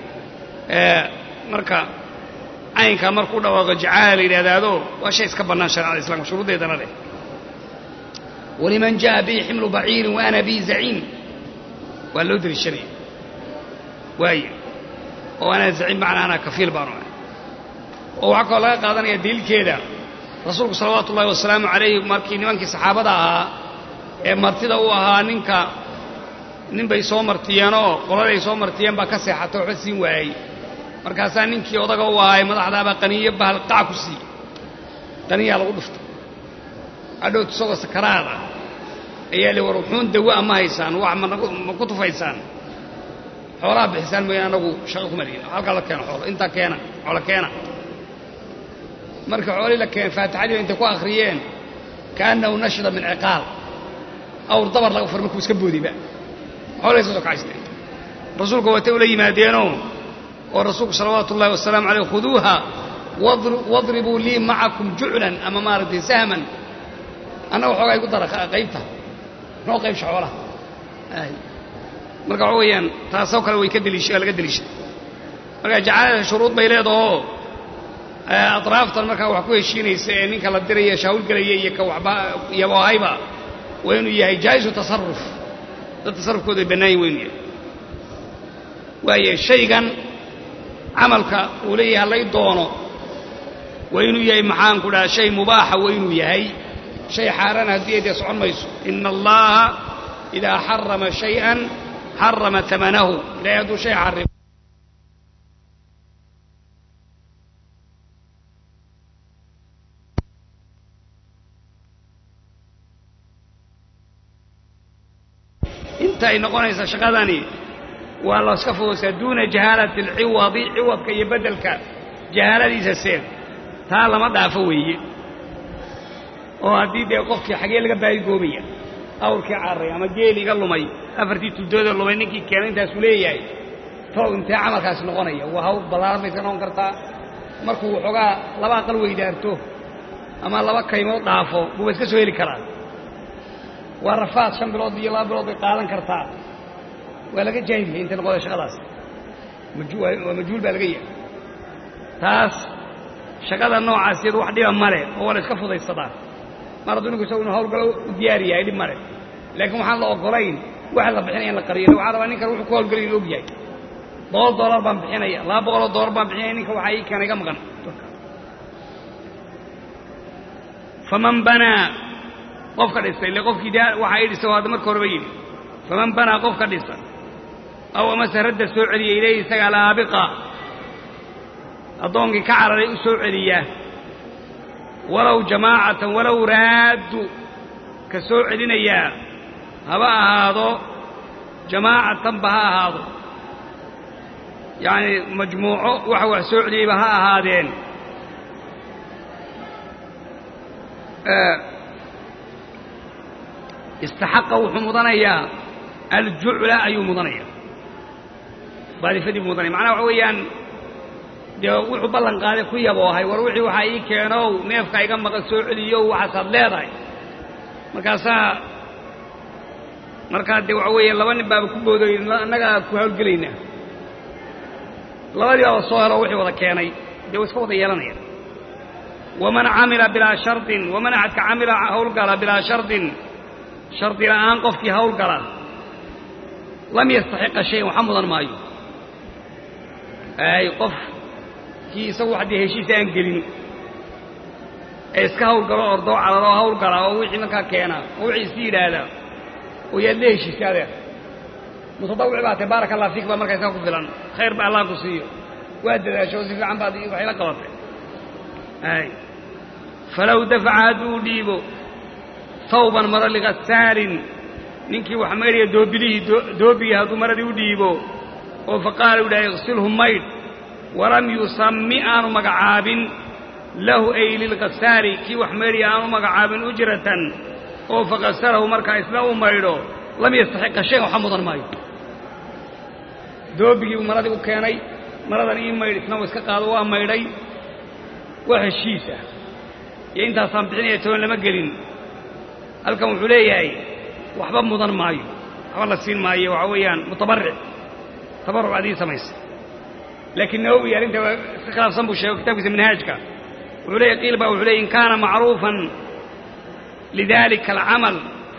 S1: marka caynkaa markuu dhawaaqo jacaala la yidhahdaado waa shay iska bannaan shareecada islamka shuruuddeedana leh waliman jaءa bii ximlu baciirin wa ana bii zaciim waa loo deliishanaya waaya oo anaa zaciim macnaa anaa kafiil baanu ah oo waxaa kaloo laga qaadanaya daliilkeeda rasuulku salawaatu ullahi wasalaamu calayhi markii nimankii saxaabada ahaa ee martida u ahaa ninka nin bay soo martiyeenoo qoladay soo martiyeen baa ka seexatay waxba siin waayey markaasaa ninkii odaga u ahaa ee madaxdaabaa qaniyo bahal qac ku siiyey qaniyaa lagu dhuftay adhowt isagoo sakaraad ah ayaa li war wuxuun dawa ma haysaan wax ma ku tufaysaan xoolaha bixisaan mooyaan anagu shaqo kuma lihin halkaa la keeno xoolo intaa keena xoolo keena marka xoolii la keen faatixadii intay ku akhriyeen kaannahu nashida min ciqaal awr dabar laga fur markuu iska boodiba xoolay soo kacaysteen rasuulku watay ula yimaadeenoo oo rasuulku salawaatu ullahi wasalaamu caleyh khuduuha wadribuu lii macakum juclan ama maaragtay sahman annaga xoogaa igu dara qaybta noo qaybsha xoolaha marka waxa weeyaan taasoo kale way ka deliisha laga deliishay marka jacaalada shuruud bay leedahoo atraaftan markaa wax ku heshiinaysa ee ninka la diraya shaawilgelaya iyo ka waxba iyabahayba waa inuu yahay jaa'isu tasaruf dad tasarufkooda ay bannaayin waynu yahay waaye shaygan camalka uu leeyahay hallay doono waa inuu yahay maxaan ku dhaha shay mubaaxa waa inuu yahay shay xaaraan haddii dee socon mayso ina allaha idaa xarama shayئan xarama amanahu ilahay hadduu shay xarimo inta ay noqonaysa shaqadani waa laska fudaysaa duuna jahaalati alciwadi ciwadka iyo beddelka jahaaladiisa seed taa lama dhaafo weeye oo haddii dee qofkii xagee laga baayigoobaya awrkii carray ama geeli iga lumay afartii tuldooda lumay ninkii keenay intaasuu leeyahay tow intee camalkaasi noqonaya waa hawl ballaaran bay iska noqon kartaa markuu waxoogaa laba aqal weydaarto ama laba kaymood dhaafo buuba iska soo heli karaa waa rafaad shan bilood iyo laba bilood bay qaadan kartaa waa laga jaahil yahay intay noqoda shaqadaas waa majhuul baa laga yahay taas shaqada noocaas iyadu wax dhiba male oo waa la iska fudaysadaa mar hadduu ninku isagu inu hawlgalo u diyaari yahay dhib male laakiin waxaan la ogolayn waxa la bixinaya in la qariyo waxaa rabaa ninkan wuxuu ku hawlgalay inu og yahay boqol dollar baan bixinaya laba boqoloo dollar baan bixinaya ninka waxaa ii keenay ga maqan faman banaa qofka dhisa ile qofkii de waxaa ii dhisa hadda marka horeba yidhi faman banaa qofka dhisa aw amase radda soo celiya ilayhi isaga alaabiqa addoonkii ka cararay u soo celiya walow jamaacatan walow raaddu ka soo celinayaa haba ahaado jamaacatanba ha ahaado yacani majmuuco waxa wax soo celiyeyba ha ahaadeen istaxaqa wuxuu mudanayaa aljucla ayuu mudanayaa baadifadii buu mudanaya macnaha waxa weeyaan dee wuxuu ballan qaaday ku yaboohay war wixii waxaa ii keenow neefka iga maqan soo celiyow waxaasaad leedahay markaasaa markaa dee waxa weeye laba nin baaba ku boodoy annagaa ku hawlgelaynaa labadii baaba soo helo wixii wada keenay dee wa iska wada yeelanaya waman camila bilaa shardin waman axadka camila hawlgala bilaa shardin shardi la'aan qofkii hawlgala lam yastaxiqa shayan waxa mudan maayo ay qof kii isagu wax dee heshiisa aan gelin ee iska hawlgalo ordoo cararoo hawlgala oo wixii markaa keena oo wixii isi yidhaahdaa oo yaad la heshiisay adeer mutadawic baa tae baaraka allah fiik baa markaa iska ku filan khayr ba allah ku siiyo waa dadaasho oo si fiican baad waxayla qabatay ay falow dafaca hadduu dhiibo tawban maro ligasaalin ninkii wax maydhaya doobilihii doobigii hadduu maradii u dhiibo oo faqaala u dhahay iqsilhu maydh walam yusami aanu magacaabin lahu ay lilgasaali kii wax maydhaya aanu magacaabin ujratan oo faqasalahu markaa isna u maydho lam yastaxiqa shayan waxa mudan maayo doobigii buu maradii u keenay maradan ii maydh isna uu iska qaado waa maydhay waa heshiisa iyo intaasaan bixinaya toban lama gelin halkan wuxuu leeyahay waxba mudan maayo waxba la siin maayo waxaa weeyaan mutabaric tabaruc adii samaysa laakiin nawowi arrinta waa iska khilaafsan buu sheego kitabkiisa manhaajka wuxuu leeyahy qiil baa wuxuu leeyay in kaana macruufan lidalika alcamal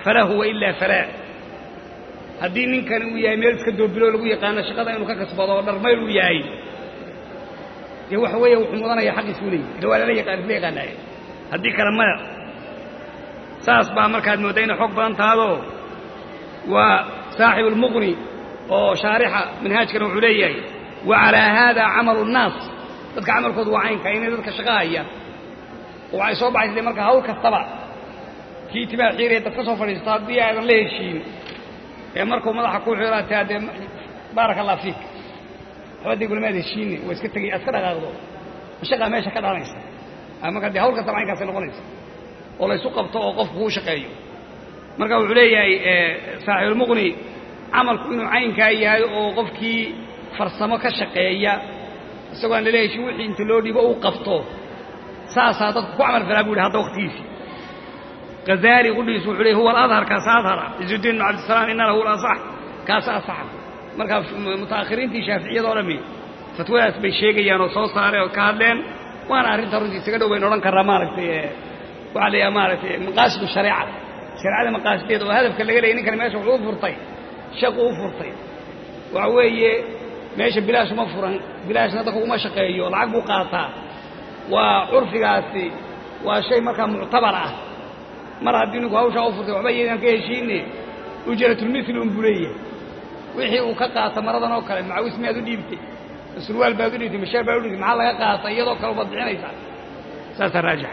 S1: falahu wailaa falaa haddii ninkani uu yahay meel iska doobiloo lagu yaqaano shaqada inuu ka kasbado oo dharmayl uu yahay dee waxa weeye wuxuu mudanaya xaqiisuu leeyahy ila waa lala yaqaan isla yaqaanaaye haddii kale maya saas baa markaad mooddaa inay xoog badan tahadoo waa saaxibu lmuqni oo shaarixa manhaajkana wuxuu leeyahay wa calaa haada camalu nnaas dadka camalkoodu waa caynka inay dadka shaqa haya oo waxay soo baxaysay marka hawl kastaba kii timaa xiiraya dad ka soo fadhiisto haddii aadan la heshiin ee markuu madaxa ku xirataa dee baaraka allah fiik waxbadii gulmaad heshiine waa iska tegay aad ka dhaqaaqdo mashaqaa meesha ka dhalanaysa marka dee hawl kastaba caynkaasay noqonaysa oo laysu qabto oo qofku kuu shaqeeyo marka wuxuu leeyahay saaxibulmuqni camalku inuu caynkaa yahay oo qofkii farsamo ka shaqeeya isagoo aan lala heshin wixii inta loo dhibo uu qabto saasaa dadku ku camal falaa bu yidhi hadda waktigiisii hazaali qudhiisu wuxuu leey huwa aladhar kaasa adhara cizudiin ibn cabdisalaam inana huwa alasax kaasa asaxa marka mutaakhiriintii shaaficiyada o dhami fatwadaas bay sheegayaan oo soo saareen oo ka hadleen waana arrinta runtii isaga dhow baynu odhan karraa maaragtay waxaa la yidhaha maaragtay maqaasidu shareeca shareecada maqaasideeda oo hadafka laga leeyay ninkani meesha wuxuu u furtay shaqu u furtay waxa weeye meesha bilaash uma furan bilaashna dadka uma shaqeeyo lacag buu qaataa waa curfigaasi waa shay markaa muctabar ah mar haddii ninku hawshaa u furtay waxba iyaydaan ka heshiine ujratulmithli un buu leeyahay wixii uu ka qaata maradan oo kale macawis miyaad u dhiibtay surwaal baad u dhiibtay masheer baad u dhiibtay maxaa laga qaata iyadoo kale ubaad bixinaysaa saasaa raajix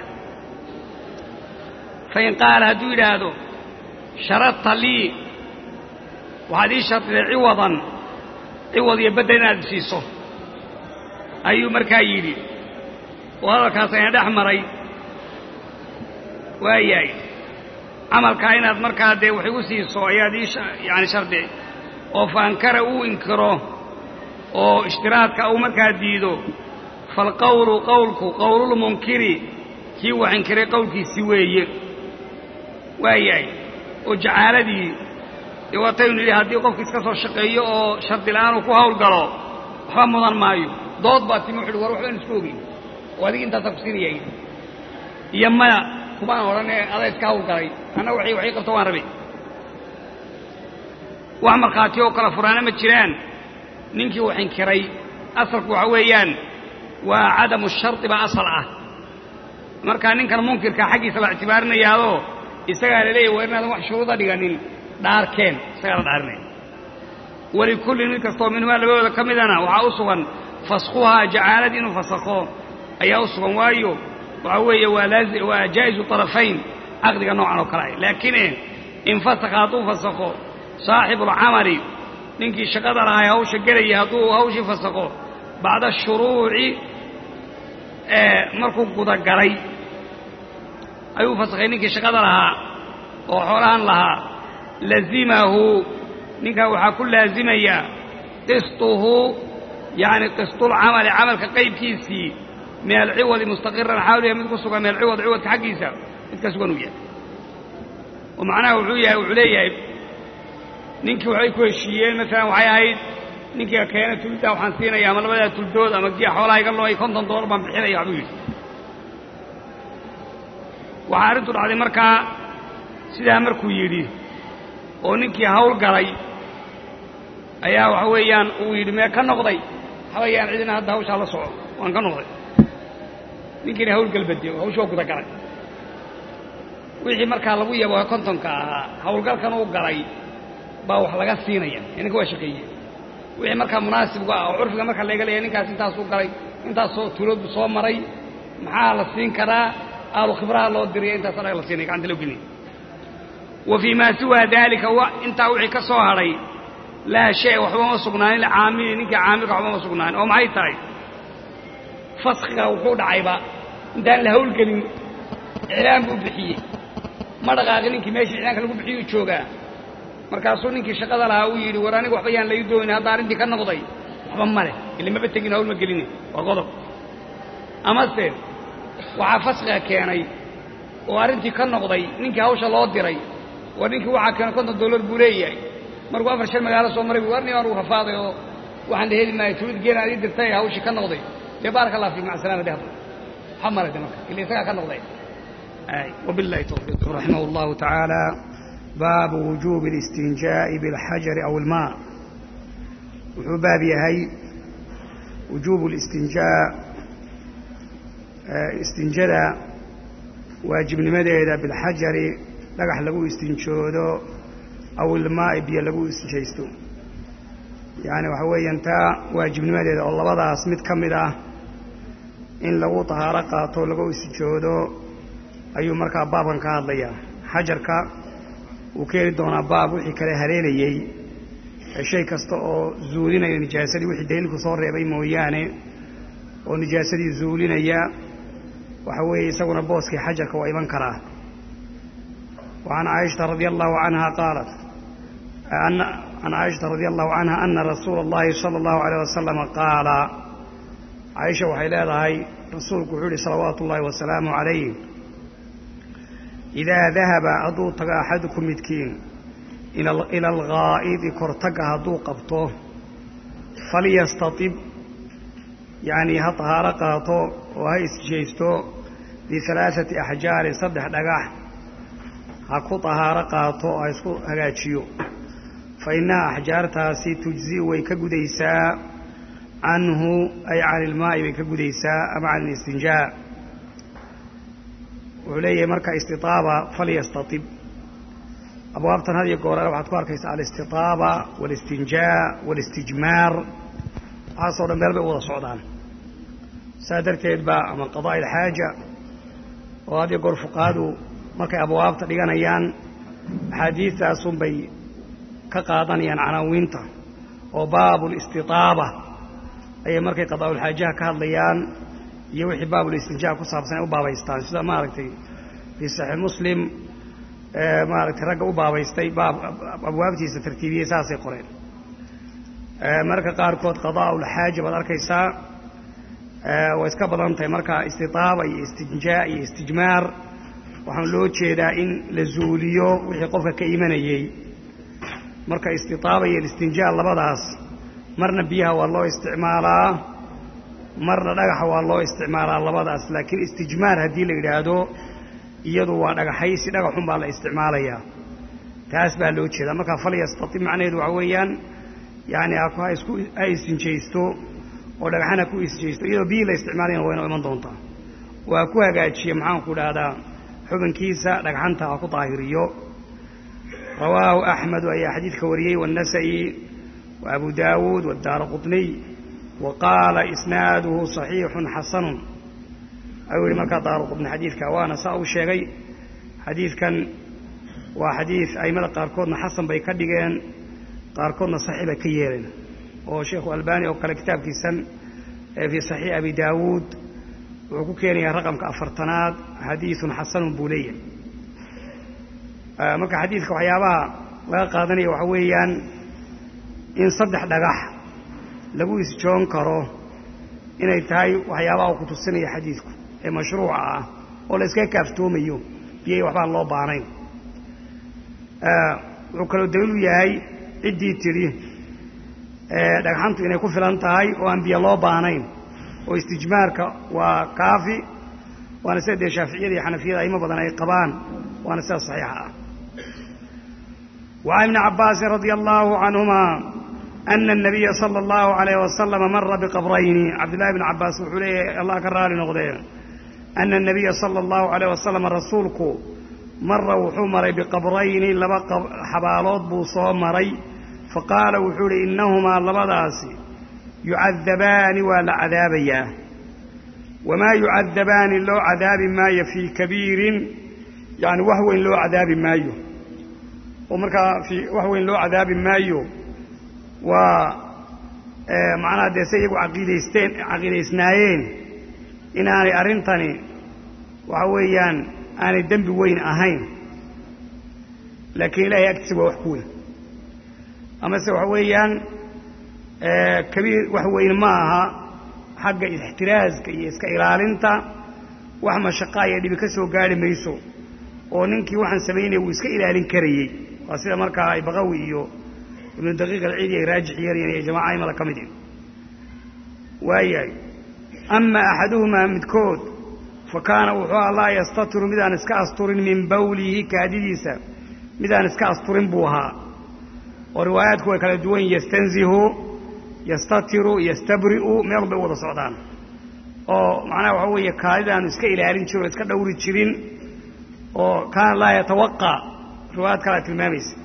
S1: fain qaala hadduu yidhaahdo sharadta lii waxaad ii shardiday ciwadan ciwad iyo beddel inaad siiso ayuu markaa yidhi oo hadalkaas ayna dhex maray waayahay camalkaa inaad markaa dee wax igu siiso ayaad ii yaani shardi oo fa ankara uu inkiro oo ishtiraadka uu markaa diido faalqawlu qowlku qowlulmunkiri kii wax inkiray qowlkiisi weeye waayahay oo jacaaladii dee waataynu nidhi haddii qofki iska soo shaqeeyo oo shardi la'aan uu ku hawl galo waxba mudan maayo dood baa timi wuxuuhi war waxbaan isku ogeyn oo adig intaasaa ku siinaya yidhi iyo maya kumaan odhanee adaa iska hawl galay anna waxay waxay qabto waan rabay wax markhaati oo kala furaana ma jiraan ninkii wax inkiray asalku waxa weeyaan waa cadamu shardi baa asal ah markaa ninkan munkirka xaggiisa la ictibaarinayaadoo isagaa la leeyahy waa inaadan wax shuruuda dhiganin dhaarkeen isagaa la dhaarinaya walikullin mid kastoo minhumaa labadooda ka midana waxaa u sugan faskhuhaa jacaaladii inuu fasakho ayaa u sugan waayo waxaa weeye waa waa jaa'izu طarafayn caqdiga noocan oo kale ah laakine in fasakha hadduu fasakho saaxibuulcamali ninkii shaqada lahaa hawsha gelaya hadduu hawshii fasakho bacda ashuruuci markuu gudagalay ayuu fasakhay ninkii shaqada lahaa oo xoolahan lahaa lazimahu ninkaa waxaa ku laazimaya qistuhu yacni qistulcamali camalka qaybkiisii min alciwadi mustaqiran xaaluya mid ku sugan min alciwad ciwadka xaggiisa mid ka sugan uu yahay oo macnaha wuxuu yahay wuxuu leeyahay ninkii waxbay ku heshiiyeen maalan waxay ahayd ninkiiga keena tuliddaa waxaan siinaya ama labadaa tuldood ama giya xoolaha iga looay konton dollar baan bixinaya waxbuu yidhi waxaa arrintu dhacday markaa sidaa markuu yidhi oo ninkii hawl galay ayaa waxa weeyaan uu yidhi mee ka noqday waxabayaan cidina hadda hawshaa la soco waan ka noqday ninkiina hawl galbadiyo hawshi waa guda galay wixii markaa lagu yabo kontonka ahaa hawlgalkan uu galay baa wax laga siinaya ninka waa shaqeeye wixii markaa munaasibku ah oo curfiga marka laga leeya ninkaas intaasuu galay intaasoo tuuloodu soo maray maxaa la siin karaa aalu khibraha loo diriya intaas anaga la siinaya gacanta loo gelinaya wa fii maa siwaa daalika intaa wixii ka soo hadhay laa shay waxba ma sugnaanin licaamili ninkii caamilka waxba ma sugnaanin oo maxay tahay faskiga wuxuu dhacayba intaan la hawlgelin iclaan buu bixiyey ma dhaqaaqi ninkii meeshii iclaanka lagu bixiyuu joogaa markaasuu ninkii shaqada lahaa uu yidhi war aniga waxba yaan lai doonin hadda arrintii ka noqday waxba ma leh ili maba tegin hawl ma gelini waa qodob amase waxaa faskiga keenay oo arrintii ka noqday ninkii hawsha loo diray war ninkii waxaa keenay konton dollar buu leeyahay markuu afar shan magaalo soo maray bu war nin aan uu rafaaday oo waxaan la heli maayo tulid geena ad ii dirtay hawshii ka noqday dee baaraka allah fiik maca salama de hadda waxba male de marka ila isagaa ka noqday wabillahi tawfiiq raximah allahu tacaala
S2: baabu wujuubi اlistinjaa'i biاlxajari aw ilmaa wuxuu baab yahay wujuubu listinjaa istinjada waajibnimadeeda bilxajari dhagax lagu istinjoodo aw ilmaa'i biyo lagu istinjaysto yacni waxa weeyaan taa waajibnimadeeda oo labadaas mid ka mid ah in lagu tahaaro qaato lagu istinjoodo ayuu markaa baabkan ka hadlayaa xajarka wuu keeni doonaa baab wixii kale haleelayey shay kasta oo zuulinaya nijaasadii wixii daliilku soo reebay mooyaane oo nijaasadii zuulinaya waxa weeye isaguna booskii xajarka waa iman karaa wa can caaishata radia allahu canha qaalat can caaishata radia allahu canha ana rasuula اllahi sala allahu alayh wasalama qaala caaisha waxay leedahay rasuulku wuxuu yihi salawaatu ullahi wasalaamu calayh idaa dahaba hadduu tago axadukum midkiin ila alghaa'idi kortagga hadduu qabto falyastatib yacnii ha tahaaro qaato oo ha isjaysto bihalaaثati axjaarin saddex dhagax ha ku tahaaro qaato oo ha isku hagaajiyo fa innaha axjaartaasi tujzi way ka gudaysaa canhu ay can ilmaa'i bay ka gudaysaa ama can اlistinjaa wuxuu leeyahay marka istitaaba falyastatib abwaabtan had iyo goorale waxaad ku arkaysaa alistitaaba walistinjaa walistijmaar waxaasoo dhan meel bay u wada socdaan saa darteed ba ama qadaa ilxaaja oo had iyo goor fuqahadu markay abwaabta dhiganayaan axaadiistaasun bay ka qaadanayaan canaawiinta oo baabulistitaaba ayay markay qadaa'ulxaajaha ka hadlayaan iyo wixii baabulistinjaa ku saabsan ay u baabaystaan sida maaragtay fii saxiix muslim maaragtay ragga u baabaystay baab abwaabtiisa tartiibiyey saasay qoreen marka qaarkood qadaa'ulxaaja baad arkaysaa way iska badan tahay marka istitaaba iyo istinjaa iyo istijmaar waxaan loo jeedaa in la zuuliyo wixii qofka ka imanayey marka istitaaba iyo istinjaa labadaas marna biyaha waa loo isticmaalaa marna dhagaxa waa loo isticmaalaa labadaas laakiin istijmaar haddii la yidhaahdo iyadu waa dhagaxaysi dhagaxun baa la isticmaalayaa taas baa loo jeedaa marka falyastatib macnaheedu waxa weeyaan yani ha isku ha istinjaysto oo dhagaxana ku istinjaysto iyadoo biyii la isticmaalayana wayna iman doontaa waa ku hagaajiye maxaanku dhahdaa xubinkiisa dhagxanta ha ku daahiriyo rawaahu axmedu ayaa xadiidka wariyey waannasa'i wa abu daawuud wadaara qutniy wa qaala isnaaduhu صaxiixun xasanun ayuu yihi markaa daaru qutni xadiidka waana saa uu sheegay xadiidkan waa xadiid aimada qaarkoodna xasan bay ka dhigeen qaarkoodna saxiix bay ka yeeleen oo sheikhu albani oo kale kitaabkiisan fii saxiix abi daawuud wuxuu ku keenayaa raqamka afartanaad xadiidun xasanun buu leeyahay marka xadiidka waxyaabaha laga qaadanaya waxa weeyaan in saddex dhagax lagu isjoon karo inay tahay waxyaabaha uu ku tusinaya xadiidku ee mashruuca ah oo la iskaga kaaftoomayo biyay waxbaan loo baanayn wuxuu kaloo daliil u yahay ciddii tidhi dhagxantu inay ku filan tahay oo aan biyo loo baanayn oo istijmaarka waa kaafi waana sida dee shaaficiyada iyo xanafiyada aimo badan ay qabaan waana sida saxiixa ah وعن ابن عباس رضي الله عنهما أن النبي صلى الله عليه وسلم مر بقبرين عبد الله بن عباس وحوليه الله كرالي نغضيه أن النبي صلى الله عليه وسلم رسولك مر وحمر بقبرين لبا حبالات بوصو مري فقال وحولي إنهما لبداسي يعذبان ولا عذابيا وما يعذبان لو عذاب ما في كبير يعني وهو لو عذاب مايو ومركا في وهو لو عذاب مايو ومعنى دي سيقوا عقيديستين عقيديسنايين إن أنا أرنتني وحويان أنا الدنب وين أهين لكن لا يكتب وحكوي أما سوحويان آه كبير وحوين معها حق الاحتراز كي يسكا إلالنتا وحما شقايا اللي بكسو قال ميسو وننكي وحن سميني ويسكا إلالين كريي واسيدا مركا بغوي إيو ابن دقيق العيد يراجع يرين يا جماعة أي ملكا مدين واياي أما أحدهما مدكود فكان وحوى الله يستطر مدان اسكا أسطر من بوله كاديديسا midaan iska asturin buu ahaa oo riwaayaadku way kala duwan yastanzihu yastatiru yastabri'u meel bay u wada socdaan oo macnaha waxaa weeye kaadidaanu iska ilaalin jirin oo iska dhowri jirin oo kaana laa yatawaqa riwaayad kalea tilmaamaysa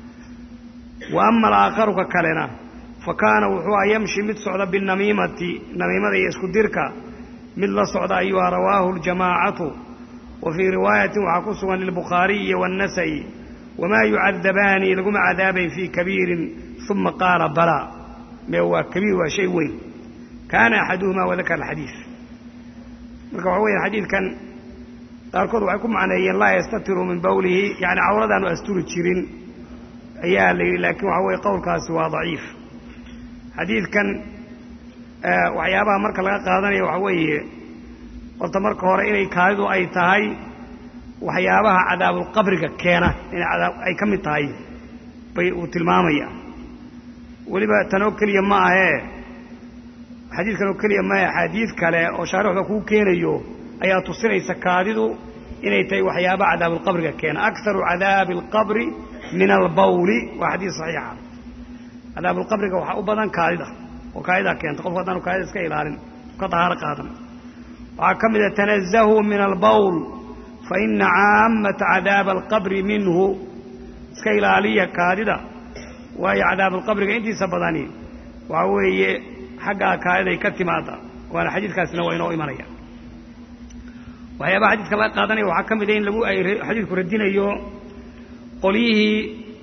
S2: wa ama alaakharu ka kalena fa kaana wuxuu a yamshi mid socda binamiimati namiimada iyo isku dirka mid la socda ayuha rawaahu ljamaacatu wa fii riwaayatin waxaa ku sugan lilbukhaariyi waannasa'i wamaa yucadabaani laguma cadaabayn fii kabiirin uma qaala balaa mee waa kabiir waa shay weyn kaana axaduhumaa wadakara alxadiid marka waxa weya xadiidkan qaarkood waxay ku macneeyeen laa yastatiru min bawlihi yani cawradaanu asturi jirin ayaa la yidhi laakiin waxa weye qowlkaasi waa daciif xadiidkan waxyaabaha marka laga qaadanayo waxa weeye horta marka hore inay kaadidu ay tahay waxyaabaha cadaabulqabriga keena inay cadaab ay ka mid tahay bay uu tilmaamaya weliba tanoo keliya ma ahee xadiidkan oo keliya maahe axaadiid kale oo shaarixda kuu keenayo ayaa tusinaysa kaadidu inay tahay waxyaabaha cadaabulqabriga keena akaru cadaabi alqabri min albawli waa xadiid saxiixa cadaabulqabriga waxaa u badan kaadida oo kaadidaa keenta qofku haddaanu kaadida iska ilaalin ka dahaaro qaadan waxaa ka mida tanazahuu min albawl fa ina caamata cadaaba alqabri minhu iska ilaaliya kaadida waayo cadaabalqabriga intiisa badani waxaa weeye xaggaa kaadiday ka timaada waana xadiidkaasina waa inoo imanaya waxyaabaha xadiidka laga qaadanaya waxaa ka mida in lagu ay xadiidku radinayo qolyihii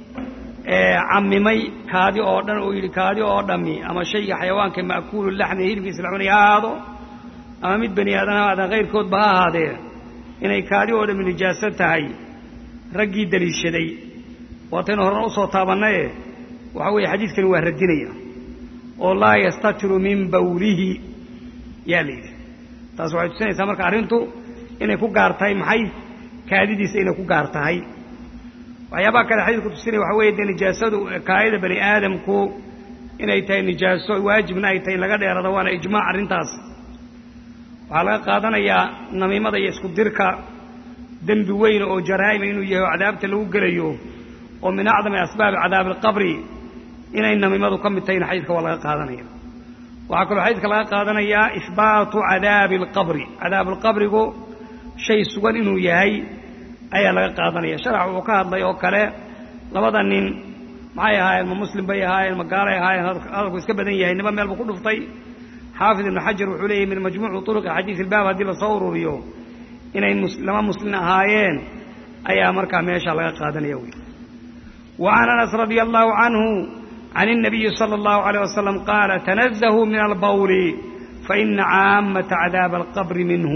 S2: camimay kaadi oo dhan oo yidhi kaadi oo dhammi ama shayga xayawaanka ma'kuulu laxmi hilibkiisa la cunaya ha ahaado ama mid bani aadan ha ahaadaan kayrkoodba ha ahaadee inay kaadi oo dhammi nijaaso tahay raggii daliishaday waataynu horena usoo taabannaye waxaa weeye xadiidkani waa radinaya oo laa yastatiru min bawlihi yaa la yidhi taas waxay tusinaysaa marka arrintu inay ku gaar tahay maxay kaadidiisa inay ku gaar tahay waxyaabaha kale xadiidku tusinaya waxa weeye dee nijaasadu kaadida bani aadamku inay tahay nijaaso waajibna ay tahay in laga dheerado waana ijmaac arrintaas waxaa laga qaadanayaa namiimada iyo isku dirka dembi weyn oo jaraa'ima inuu yahay oo cadaabta lagu gelayo oo min acdami asbaabi cadaabi alqabri inay namiimadu ka mid tahayna xadiidka waa laga qaadanaya waxaa kaloo xadiidka laga qaadanayaa ihbaatu cadaabi alqabri cadaabualqabrigu shay sugan inuu yahay ayaa laga qaadanaya sharax wuxuu ka hadlay oo kale labada nin maxay ahaayeen ma muslim bay ahaayeen ma gaalay ahaayeen hadalku iska badan yahay niba meel buu ku dhuftay xaafid ibnu xajar wuxuu leeyahy min majmuuci turuqi xadiid ilbaab haddii lasoo ururiyo inay laba muslin ahaayeen ayaa markaa meesha laga qaadanaya wey wa can anas radia allahu canhu can الnabiyi salى اllahu عalيه wasalam qaala tanazahuu min albawli faina caamata cadaaba alqabri minhu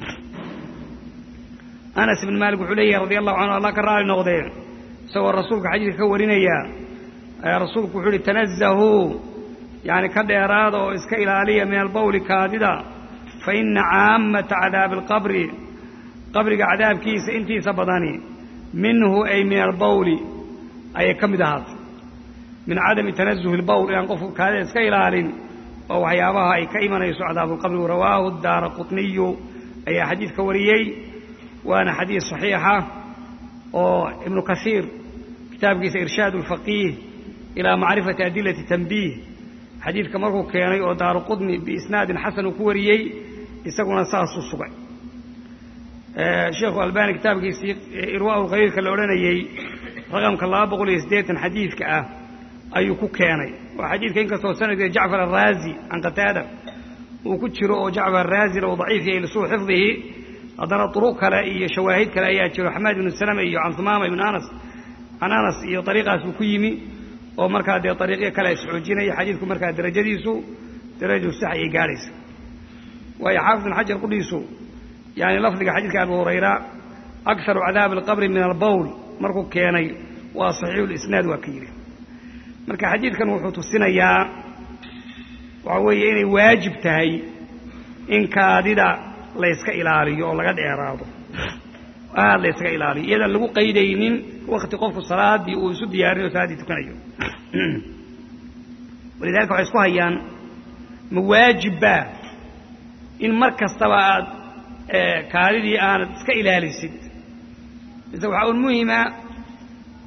S2: anas ibn maalik wuxuu leeyahay radi allahu canhu allah ka raali noqdee isagoo rasuulka xadiidka ka warinaya rasuulku wuxuu uhi tanazahuu yani ka dheeraada oo iska ilaaliya min albawli kaadida faina caamata cadaabi alqabri qabriga cadaabkiisa intiisa badani minhu ay min albawli ayay ka mid ahaatay min cadami tanazuhi lbawl inaan qofku kaadida iska ilaalin oo waxyaabaha ay ka imanayso cadaabulqabri rawaahu daara qutniyu ayaa xadiidka wariyey waana xadiid صaxiixa oo ibnu kasiir kitaabkiisa irshaad اlfaqiih ilaa macrifati adilati tanbiih xadiidka markuu keenay oo daaru qudni biisnaadin xasan uu ku wariyey isaguna saasuu sugay sheekhu albani kitaabkiisii irwaa lkhaliilka la odhanayey raqamka laba boqol iyo siddeetan xadiidka ah ayuu ku keenay waa xadiidka inkastoo sanadka jacfar araazi can qataada uu ku jiro oo jacfar araazina uu daciif yahay lisuu xifdihi haddana duruq kale iyo shawaahid kale ayaa jiro xamaad ibnu salama iyo can humaama ibnu anas can anas iyo ariiqaas uu ku yimi oo markaa dee ariiqyo kale isxoojinaya xadiidku markaa darajadiisu darajadu sax ayay gaadhaysa waayo xaafid ibn xajar qudhiisu yani lafdiga xadiidka abu hurayra akaru cadaabi alqabri min albawl markuu keenay waa saxiixu lisnaad waa ka yidhi marka xadiidkan wuxuu tusinayaa waxa weeye inay waajib tahay in kaadida layska ilaaliyo oo laga dheeraado aad laysaga ilaaliyo iyadaan lagu qaydaynin wakti qofku salaadii uu isu diyaarinayo salaaddii tukanayo walidalika waxay isku hayaan ma waajibbaa in mar kastaba aad kaadidii aanad iska ilaalisid mise waxaa un muhima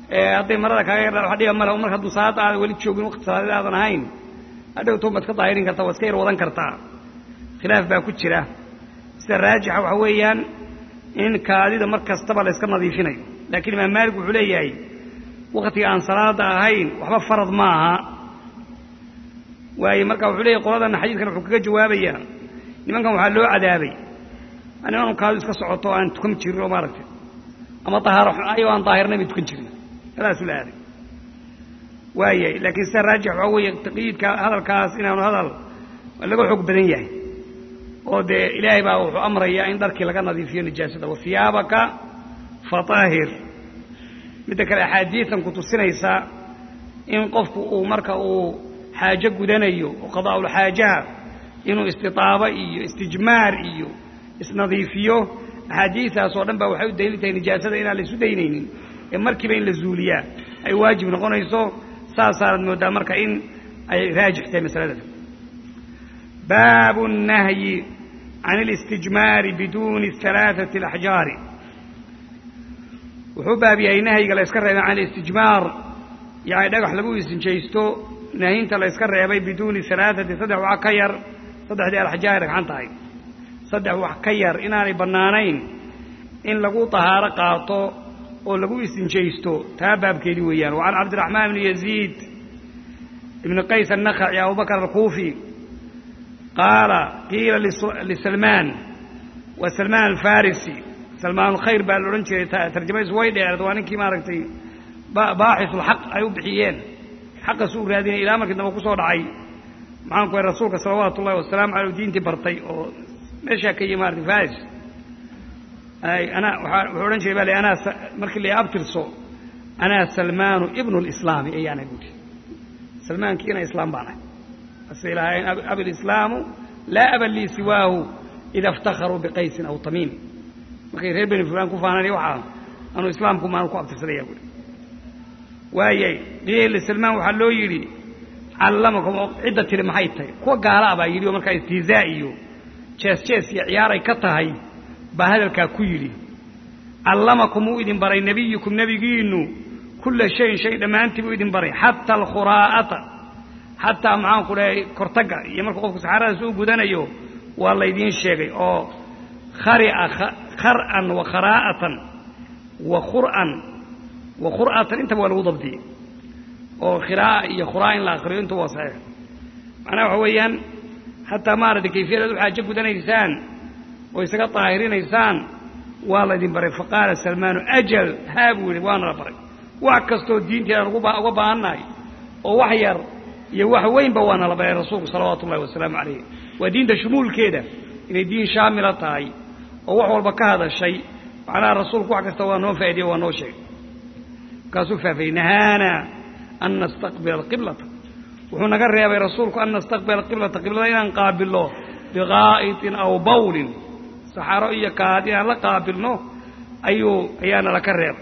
S2: hadday marada kaaga yardhaan wax dhiba male marka hadduu salaada aadan weli joogin waqti salaadeed aadan ahayn hadhowto baad ka daahirin kartaa waad iska yar wadan kartaa khilaaf baa ku jira sida raajixa waxa weeyaan in kaadida mar kastaba la yska nadiifinayo laakiin imaam maalik wuxuu leeyahay waktiga aan salaada ahayn waxba farad ma aha waaye marka wuxuu leeyahy qoladana xadiidkan wuxuu kaga jawaabayaa nimankan waxaa loo cadaabay niman kaadu iska socoto aan tukan jirin oo maaragtay ama dahaaro ayagoo aan daahirnay bay tukan jirin halaasu la aaday waayay laakiin sida raajix waxaa weeye taqyiidka hadalkaas inaanu hadal laga xoog badan yahay oo dee ilaahay baa wuxuu amrayaa in dharkii laga nadiifiyo nijaasada wa hiyaabaka fataahir midda kale axaadiidan ku tusinaysa in qofku uu marka uu xaajo gudanayo oo qadaa'ulxaajaha inuu istitaabo iyo istijmaar iyo isnadiifiyo axaadiistaas oo dhan baa waxay u daliil tahay nijaasada inaan la isu daynaynin ee markiiba in la zuuliyaa ay waajib noqonayso saasaanad mooddaa marka in ay raajix tahay masaladaas baabu الnahyi can اlاstijmaari biduuni ثalaaثaةi اlaxjaari wuxuu baab yahay nahyiga la yska reebay can اlistijmaar yani dhagax lagu isinjaysto nahinta la yska reebay biduuni alaaثati saddex wax ka yar saddexdii alaxjaari dhagxan tahay saddex wax ka yar inaanay bannaanayn in lagu طahaaro qaato oo lagu isinjaysto taa baabkeedii weeyaan wa can cabdiraxmaan bni yaziid ibni qays الnakhaci abubakr alkuufi qaala qiila lisalmaan wa salmaan alfarisi salmaan alkhayr baa la odhan jiray tarjamadiisu way dheereed waa ninkii maaragtay baaxisulxaq ay u bixiyeen xaqasu u raadinay ilaa markii dambe ku soo dhacay maxaan ku hay rasuulka salawaatu ullahi wasalaamu aleyh diintii bartay oo meeshaa ka yimi maarata faris ana wuxuu odhan jiray baa anaa markii la abtirso anaa salmaanu ibnu lislaami ayaana buuri salmaankiina islaam baan ahay ase ilahayn ablislaamu laa aban lii siwaahu ida iftakharuu biqaysin aw tamiim markay reer beni fulaan ku faananay waxaa anuu islaamku maanu ku abtirsadaya buuri waayay qiila salmaan waxaa loo yidhi callamakum oo cidda tiri maxay tahay kuwa gaala a baa yidhi oo markaa istihzaa iyo jees jees iyo ciyaaray ka tahay baa hadalkaa ku yidhi callamakum uu idin baray nebiyukum nebigiinnu kulla shayin shay dhammaantii buu idin baray xata alkhuraa'ata xataa maxaan ku dhahay kortagga iyo markuu qofku saxaaradaas u gudanayo waa laydiin sheegay oo khari'a khar'an wa kharaa'atan wa khur'an wa khur'atan intaba waa lagu dabdiyey oo khiraa'a iyo khuraa'a in la akhriyo intu waa saxiix macnaha waxa weeyaan xataa maaragtay kayfiyadaad u xaajo gudanaysaan oo isaga daahirinaysaan waa laydin baray faqaala salmaanu ajal haa buu yidhi waana la baray wax kastoo diinteedaan uga baahannahay oo wax yar iyo wax weynba waana la baray rasuulku salawaatu ullahi wasalaamu calayh waa diinta shumuulkeeda inay diin shaamila tahay oo wax walba ka hadashay macnaha rasuulku wax kasta waa noo faa'idiye waa noo sheegay markaasuu faafayey nahaana an nastaqbila alqiblata wuxuu naga reebay rasuulku an nastaqbila alqiblata qiblada inaan qaabilno biqaa'itin aw bawlin saxaaro iyo kaad inaan la qaabilno ayuu ayaana laka reebay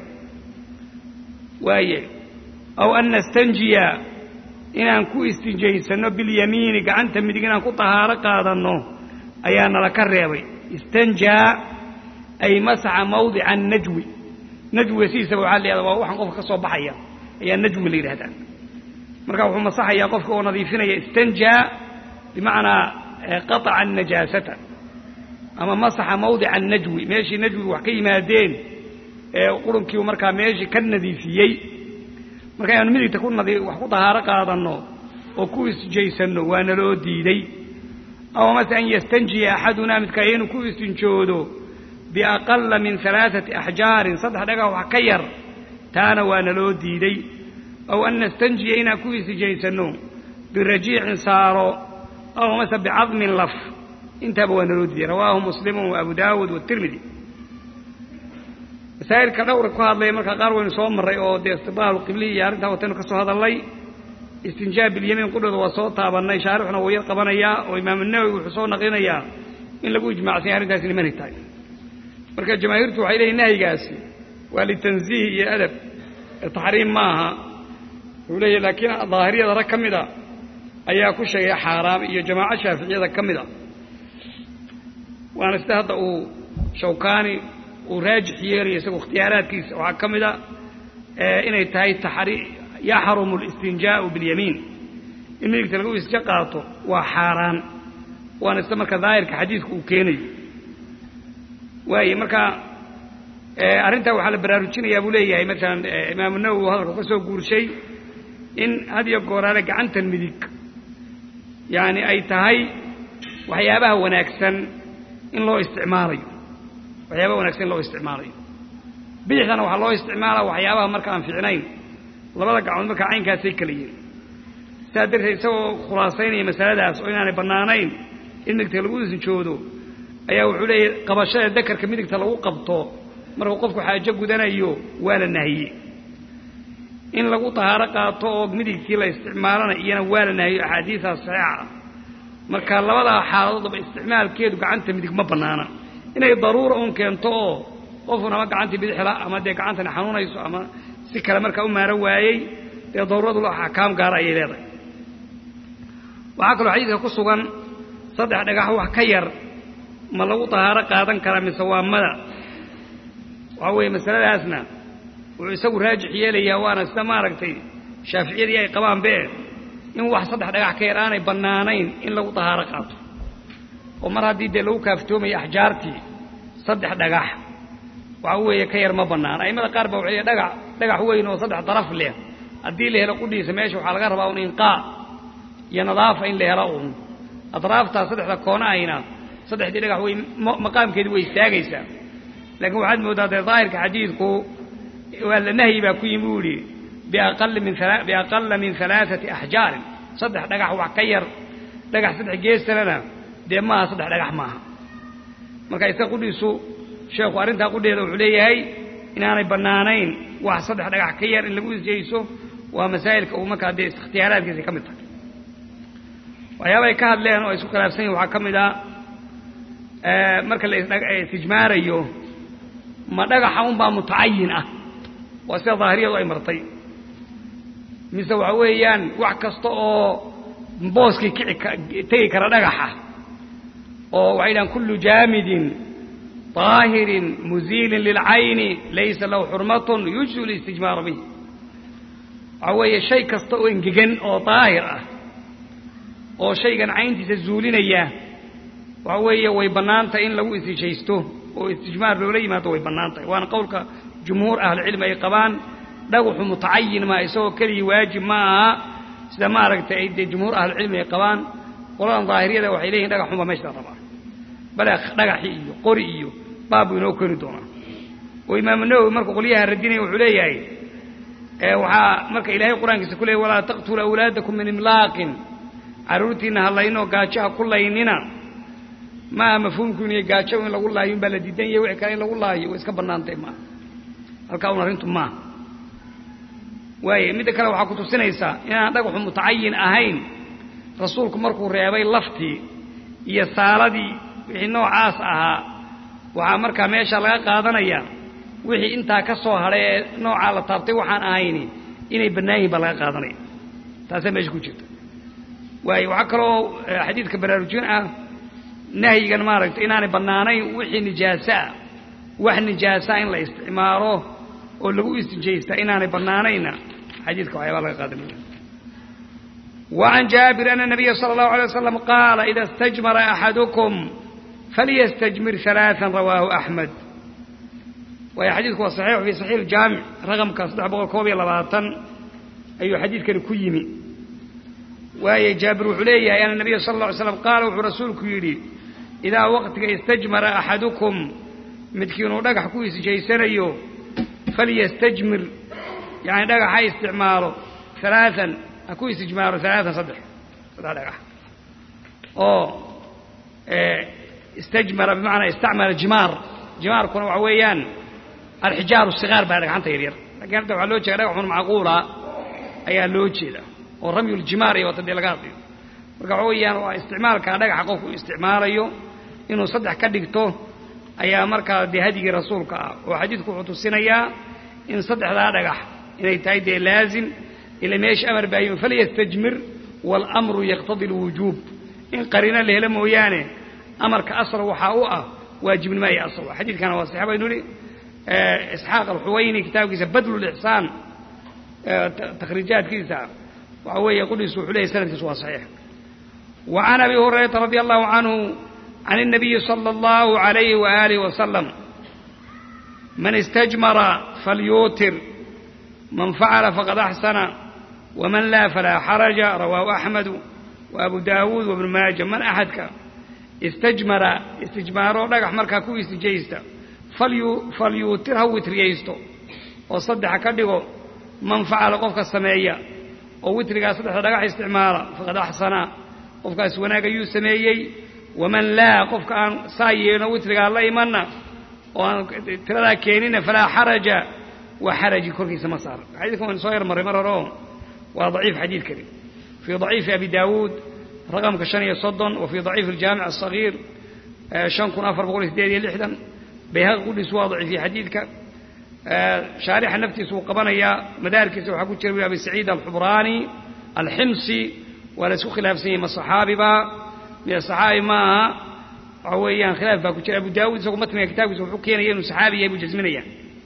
S2: waaye aw an nastanjiya inaan ku istinjaysanno bilyamiini gacanta midig inaan ku tahaaro qaadanno ayaana laka reebay istanjaa ay masaxa mawdica najwi najwiga sidiisaba waxaa la yahada waa waxaan qofka ka soo baxaya ayaa najwi la yidhahdaa marka wuxuu masaxayaa qofka oo nadiifinaya istanjaa bimacnaa qataca anajaasata ama masaxa mawdica anajwi meeshii najwigu wax ka yimaadeen ee qurunkiiu markaa meeshii ka nadiifiyey marka inaanu midigta ku nadi wax ku dahaaro qaadanno oo ku isjaysanno waana loo diiday aw mase an yastanjiya axadunaa midkaa inuu ku istinjoodo biaqala min alaaثati axjaarin saddex dhagax wax ka yar taana waana loo diiday aw an nastanjiya inaan ku isijaysanno birajiicin saaro aw mase bicadmin laf intaaba waana loo diiday rawaahu muslimu wa abu daawuud watirmidi masaa'ilka dhowra ku hadlaya markaa qaar waynu soo marray oo dee istibaalu qiblihi iyo arrintaa wataynu ka soo hadallay istinjaab bilyamiin qudhooda waa soo taabannay shaarixuna wuu yar qabanayaa oo imaamu nawowi wuxuu soo naqlinayaa in lagu ijmacsanya arrintaasi nimanay tahay marka jamaahiirtu waxay leeyihin nahyigaasi waa litanziih iyo adab taxriim ma aha wuxuu leeyahy laakiin daahiriyada rag ka mida ayaa ku sheegay xaaraam iyo jamaaco shaaficiyada ka mid a waana sida hadda uu shawkaani uu raajix yeelayo isagu ikhtiyaaraadkiisa waxaa ka mid a inay tahay yaxrumu اlistinjaau biاlyamiin in midigta lagu isja qaato waa xaaraan waana isla marka daahirka xadiidku uu keenayo waaye marka arrintaa waxaa la baraarujinayaa buu leeyahay maalan imaamu nawowi uu hadalka ka soo guurshay in had iyo gooraale gacantan midig yaani ay tahay waxyaabaha wanaagsan in loo isticmaalayo waxyaabaha wanaagsan in loo isticmaalayo bidixdana waxaa loo isticmaalaa waxyaabaha marka aan fiicnayn labada gacmood markaa caynkaasay kala yihin sidaas darteed isagoo khulaasaynaya masaladaas oo inaanay bannaanayn in midigta lagu isnjoodo ayaa wuxuu leeyahy qabashada dakarka midigta lagu qabto markuu qofku xaajo gudanayo waa la nahiyey in lagu tahaaro qaato oo midigtii la isticmaalana iyana waa la nahiyo axaadiistaas saxiixa marka labadaa xaaladoodaba isticmaalkeedu gacanta midig ma bannaana inay daruura uun keento oo qofun ama gacantii bidixla ama dee gacantani xanuunayso ama si kale markaa u maaro waayey dee daruuradu axkaam gaara ayay leedahay waxaa kaloo xadiidka ku sugan saddex dhagax wax ka yar ma lagu tahaaro qaadan karaa mise waa mada waxaa weeye masaladaasna wuxuu isagu raajix yeelayaa waana sida maaragtay shaaficiyadii ay qabaan bee in wax saddex dhagax ka yar aanay bannaanayn in lagu tahaaro qaato oo mar haddii dee lagu kaaftoomayo axjaartii saddex dhagax waxa weeye ka yar ma bannaan a'immada qaar baa waxay dhagax dhagax weyn oo saddex daraf leh haddii la helo qudhiisa meesha waxaa laga rabaa un inqaa iyo nadaafa in la helo uun adraaftaa saddexda koona ayna saddexdii dhagax wey maqaamkeedii way istaagaysaa laakiin waxaad mooddaa dee daahirka xadiidku waa la nahyi baa ku yimi buu yidhi biaqala min biaqala min alaaati axjaarin saddex dhagax wax ka yar dhagax saddex geesalana dee maaha saddex dhagax maaha marka isaga qudhiisu sheekhu arrintaa qudheeda wuxuu leeyahay inaanay bannaanayn wax saddex dhagax ka yar in lagu isjeyso waa masaa'ilka uu markaa dee ikhtiyaaraadkiisa ka mid tahay waxyaabaay ka hadleen oo ay isku khilaafsan yihin waxaa ka mid a marka la istijmaarayo ma dhagaxa unbaa mutacayin ah waa sida daahiriyadu ay martay mise waxa weeyaan wax kasta oo booskii kici tegi kara dhagaxa oo waxay dhahaan kullu jaamidin طaahirin muziilin lilcayni laysa lahu xurmatun yujzu listijmaaru bih waxaa weeye shay kasta oo engegan oo daahir ah oo shaygan cayntiisa zuulinaya waxa weeye way bannaan tahay in lagu istijaysto oo istijmaar loola yimaado way bannaan tahay waana qowlka jumhuur ahlucilmi ay qabaan dhagaxu mutacayin maa isagoo keligii waajib ma aha sida maaragtay ay dee jumhuur ahlucilmi ay qabaan qoladan daahiriyada waxay leeyihin dhagaxunba meesha rabaa bale dhagaxii iyo qori iyo baab buu inoo keeni doonaa oo imaamu nawowi markuu qolyaha radinaya wuxuu leeyahay waxaa marka ilaahay qur-aankiisa ku leeyay walaa taqtulu awlaadakum min imlaaqin carruurtiinna ha laynoo gaajo ha ku laynina maaha mafhuumkiinu iyo gaajo in lagu laayo in baa la diidan yahay wixii kale in lagu laayo way iska bannaantay maaha halkaa un arrintu maaha waaye midda kale waxaa ku tusinaysaa inaan dhagaxu mutacayin ahayn rasuulku markuu reebay laftii iyo saaladii wixii noocaas ahaa waxaa markaa meesha laga qaadanaya wixii intaa ka soo hadhay ee noocaa la taabtay waxaan ahayni inay bannaan yihin baa laga qaadanaya taasaa meesha ku jirta waayo waxaa kaloo xadiidka baraarujin ah nahyigan maaragtay inaanay bannaanayn wixii nijaasoah wax nijaasaa in la isticmaalo oo lagu istijaysta inaanay bannaanayna xadiidka waxyaabaa laga qaadanaya وعن جابر أن النبي صلى الله عليه وسلم قال إذا استجمر أحدكم فليستجمر ثلاثا رواه أحمد وهي حديثك صحيح في صحيح الجامع رقم كصدح بقول كوبي لباطن أي حديث كان كيمي وهي جابر علي أن النبي صلى الله عليه وسلم قال ورسولك يري إذا وقتك استجمر أحدكم متكينو دقح كويس جيسانيو فليستجمر يعني دقح استعماله ثلاثا ku istijmaaro alaaan saddex saddex dhagax oo istajmara bimacnaa istacmala jimaar jimaarkuna waxa weeyaan alxijaaru sigaar baa dhagxanta yaryar lakin hadda waxaa loo jeeda dhagaxun macquula ayaa loo jeeda oo ramyuljimaar iyo wata dee laga hadlayo marka waxa weeyaan waa isticmaalkaa dhagaxa qofku isticmaalayo inuu saddex ka dhigto ayaa markaa dee hadigii rasuulka ah oo xadiidku wuxuu tusinayaa in saddexdaa dhagax inay tahay dee laazim ila meesha amar baa yimi falyastajmir waalamru yaqtadi alwujuub in qariino la helo mooyaane amarka asal waxaa u ah waajibnimo iyo asal xadiidkana waa saxiix baynu idhi isxaaq alxuwayni kitaabkiisa badlulixsaan
S1: takhriijaadkiisa waxa weeye qudhiisu wuxuu leeyahy sanadkiisu waa saxiix wa can abi hurayrata radi allahu canhu can الnabiyi salى اllahu عalayhi waalihi wasalam man istajmara falyuutir man facala faqad axsana waman laa falaa xaraja rawaahu axmedu wa abu daawuud wabnu maaja man axadka istajmara istijmaaroo dhagax markaa ku istijaysta falyuutir ha witriyaysto oo saddexa ka dhigo man facala qofka sameeya oo witrigaa saddexda dhagax isticmaala faqad axsana qofkaas wanaag ayuu sameeyey waman laa qofka aan saa yeelno witrigaa la imanna oo aan tiradaa keenina falaa xaraja waa xaraji korkiisa ma saar xadiidkan waan soo yarmarray mar hore oo waa daciif xadiidkani fii daciifi abi daawuud raqamka shan iyo soddon wa fii daciifi aljaamic asagiir shan kun afar boqol iyo sideed iyo lixdan bayhaqi qudhiis waa daciifiye xadiidka shaarixa naftiisa wuu qabanayaa madaarkiisa waxaa ku jira wi abi saciid alxubraani alximsi waa la isku khilaafsan yahay ma saxaabiba miya saxaabi ma aha waxa weeyaan khilaaf baa ku jira abu daawuud isagoo matniga kitaabkiisa wuxuu keenaya inuu saxaabi yahay buu jasminaya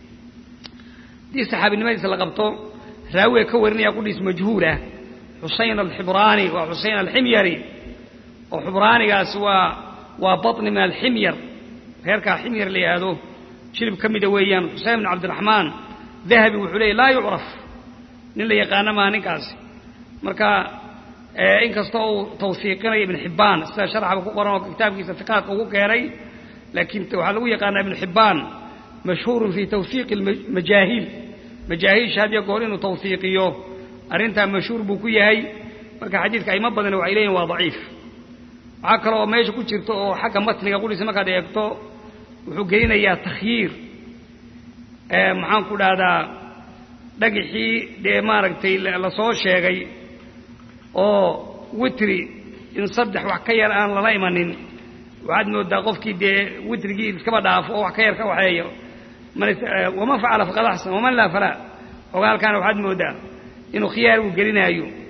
S1: haddii saxaabinimadiisa la qabto raawiga ka warinaya qudhiis majhuulah xusayn alxibraani waa xusayn alximyari oo xubraanigaas waa waa baطni min alximyar reerkaa ximyar la yidhaahdo jilib ka mida weeyaan xuseyn bn cabdiraxmaan dahabi wuxuu leeyay laa yucraf nin la yaqaana maaha ninkaasi marka inkastoo uu tawsiiqinayo ibn xibbaan sida sharxaba ku qoran oo kitaabkiisa fiqaadka ugu keenay laakiin waxaa lagu yaqaanaa ibnu xibbaan mashhuurun fii tawsiiqi majaahiil majaahiilsha had iyo goor inuu tawsiiqiyo arrintaa mashhuur buu ku yahay marka xadiidka ayma badan waxay leeyihin waa daciif waxaa kale oo meesha ku jirta oo xagga matniga qudhiisa markaad eegto wuxuu gelinayaa takhyiir maxaan ku dhahdaa dhagixii dee maaragtay lasoo sheegay oo witri in saddex wax ka yar aan lala imanin waxaad moodaa qofkii dee witrigii iskaba dhaafo oo wax ka yar ka waxeeyo waman facala faqad axsan waman laa falaa ogaalkaana waxaad moodaa inuu khiyaar uu gelinaayo